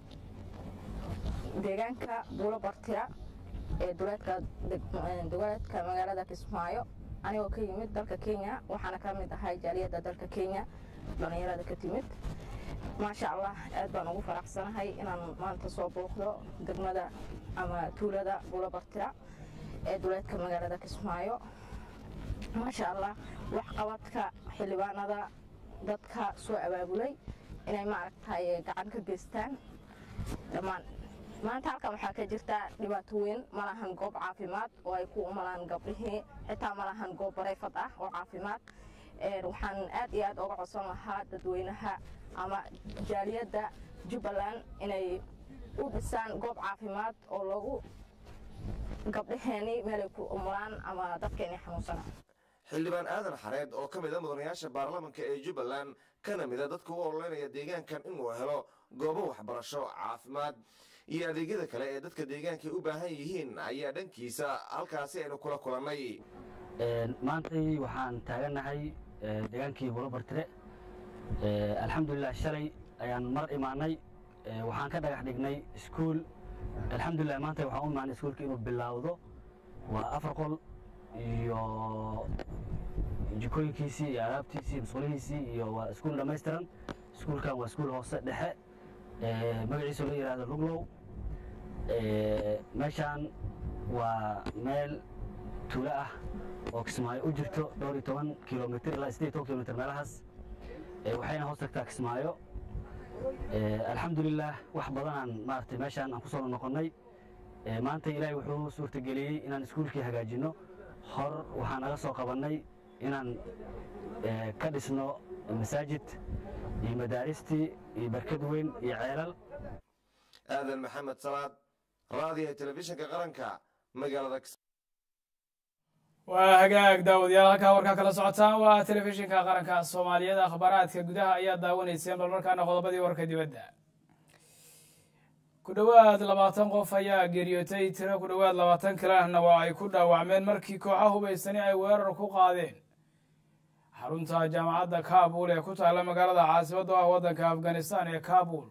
deegaanka buulo bartira ee duleedka duleedka magaalada kismaayo anigoo ka yimid dalka kenya waxaana ka mid ahay jaaliyadda dalka kenya dhallinyarada ka timid maasha allah aad baan ugu faraxsanahay inaan maanta soo booqdo degmada ama tuulada buulo bartira ee duleedka magaalada kismaayo maasha allah waxqabadka xildhibaanada dadka soo abaabulay inay maaragtay gacan ka geystaan dhammaan maanta halkan waxaa ka jirta dhibaato weyn ma lahan goob caafimaad oo ay ku umalaan gabdhihii xitaa ma lahan goob barayfad ah oo caafimaad waxaan aad iyo aad uga codsan lahaa dadweynaha ama jaaliyadda jubbaland inay u dhisaan goob caafimaad oo lagu gabdhaheeni meelay ku umulaan ama dadkeeni xanuunsanaa xildhibaan aadan xareed oo ka mid a mudanayaasha baarlamanka ee jubbaland kana mid a dadka u ololeynaya deegaankan inuu helo goobo waxbarasho caafimaad iyo adeegyada kale ee dadka deegaankay u baahan yihiin ayaa dhankiisa halkaasi aynu kula kulannay maantay waxaan taaganahay deegaankii bulo bartire alxamdulilah shalay ayaan mar imaanay waxaan ka dhagax dhignay iskuul alxamdulilah maanta waxaan u imaanay iskuulka inuu bilaawdo waa afar qol iyo jikooyinkiisii iyo alaabtiisii musqulihiisii iyo waa iskuul dhammaystiran iskuulkan waa iskuul hoose dhexe magaciisa la yidhaahdo luglow meeshaan waa meel tuulo ah oo kismaayo u jirto dhowr iyo toban kilomitr ilaa siddeed toban kilomitr meelahaas waxayna hoos tagtaa kismaayo alxamdulilah wax badanaan maaragtay meeshaan aan ku soo noqonnay maanta ilaahay wuxuu suurtageliyey inaan iskuulkii hagaajinno hor waxaan naga soo qabannay inaan ka dhisno masaajid iyo madaaristii iyo barkad weyn iyo ceelal aadan maxamed salaad raadiyaha telefishinka qaranka magaalada waa hagaag daawadayaal halkaa warkaa kala socotaan waa telefishinka qaranka soomaaliyeed akhbaaraadka gudaha ayaa daawanayseen bal markaana qodobadii warka dibadda ku dhowaad labaatan qof ayaa geeriyootay tiro ku dhowaad labaatan kalena waa ay ku dhaawacmeen markii kooxa hubaysani ay weerar ku qaadeen xarunta jaamacadda kabul ee ku taalla magaalada caasimada ah waddanka afghanistan ee kabul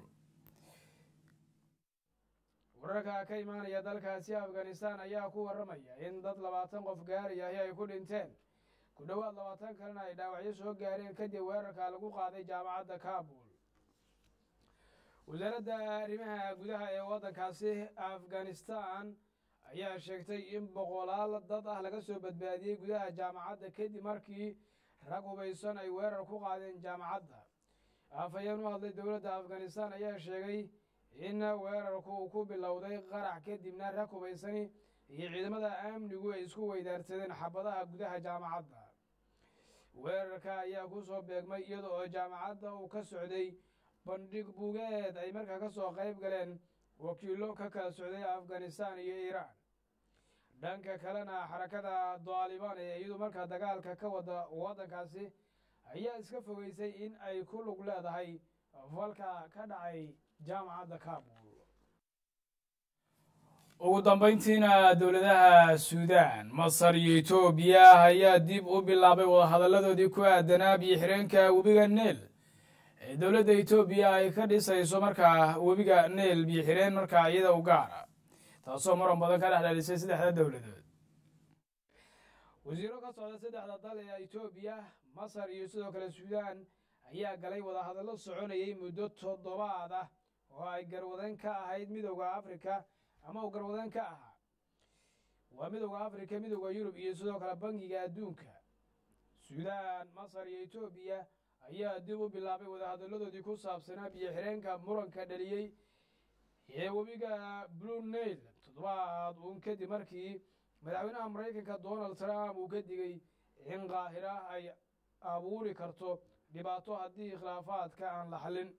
wararka ka imaanaya dalkaasi afghanistan ayaa ku warramaya in dad labaatan qof gaarayahi ay ku dhinteen ku dhowaad labaatan kalena ay dhaawacyo soo gaareen kadib weerarka lagu qaaday jaamacadda kabul wasaaradda arrimaha gudaha ee waddankaasi afghanistan ayaa sheegtay in boqolaal dad ah laga soo badbaadiyey gudaha jaamacadda kadib markii rag hubaysan ay weerar ku qaadeen jaamacadda afhayeen u hadlay dowladda afghanistan ayaa sheegay in weerarku uu ku bilowday qarax kadibna rag hubaysani iyo ciidamada amnigu ay isku weydaarsadeen xabadaha gudaha jaamacadda weerarka ayaa ku soo beegmay iyada oo jaamacadda uu ka socday bandhig bugeed ay markaa ka soo qayb galeen wakiillo ka kala socday afghanistan iyo iiraan dhanka kalena xarakada daalibaan ee iyadu markaa dagaalka ka wada waddankaasi ayaa iska fogeysay in ay ku lug leedahay falka ka dhacay jaamacadda kabul ugu dambayntiina dowladaha suudaan masar iyo etoobiya ayaa dib u bilaabay wadahadalladoodii ku aadanaa biyo xireenka webiga neel ee dowladda etoobiya ay ka dhisayso markaa webiga neel biyo xireen markaa iyada u gaara taasoo maran badan ka dhex dhalisay saddexda dowladood wasiiro ka socda saddexda dal ee etoobiya masar iyo sidoo kale suudaan ayaa galay wadahadallo soconayay muddo toddobaad ah oo ay garwadan ka ahayd midowda afrika ama uu garwadan ka ahaa waa midowda afrika midowda yurub iyo sidoo kale bangiga adduunka suudaan masar iyo etoobiya ayaa dib u bilaabay wadahadalladoodii ku saabsanaa biyo xireenka muranka dhaliyey ee webiga blue nail toddobaad uun kadib markii madaxweynaha maraykanka donald trump uu ka digay in qaahira ay abuuri karto dhibaato haddii khilaafaadka aan la xallin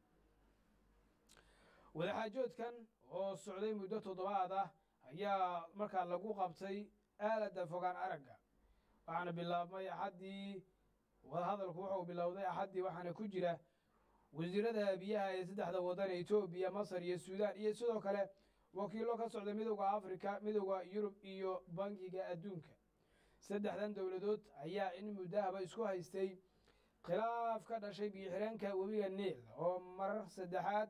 wadaxaajoodkan oo socday muddo toddobaad ah ayaa markaa lagu qabtay aaladda fogaan aragga waxaana bilaabmay axaddii wadahadalku wuxuu bilowday axaddii waxaana ku jira wasiirada biyaha ee saddexda waddan ee etoobiya masar iyo suudaan iyo sidoo kale wakiillo ka socda midowda afrika midowda yurub iyo bangiga adduunka saddexdan dowladood ayaa in muddahaba isku haystay khilaaf ka dhashay biyo xireenka webiga niil oo marar saddexaad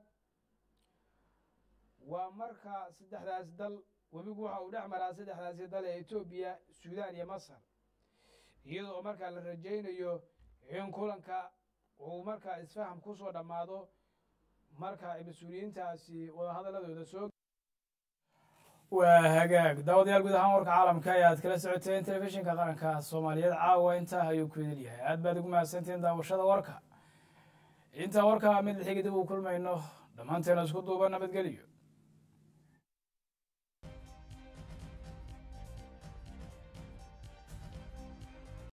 waa marka saddexdaas dal webigu waxa uu dhex maraa saddexdaasi dal ee etoobiya suudaan iyo masar iyadoo markaa la rajaynayo in kulanka uu markaa isfaham ku soo dhammaado marka ay mas-uuliyiintaasi wadahadaladooda soo waa hagaag daawadayaal guud ahaan warka caalamka ee aad kala socoteen telefishinka qaranka soomaaliyeed caawa intaa ayuu ku idin yahay aad baad ugu mahadsantiin daawashada warka intaa warka mid lixigi dib uu kulmayno dhammaanteena isku duuba nabadgelyo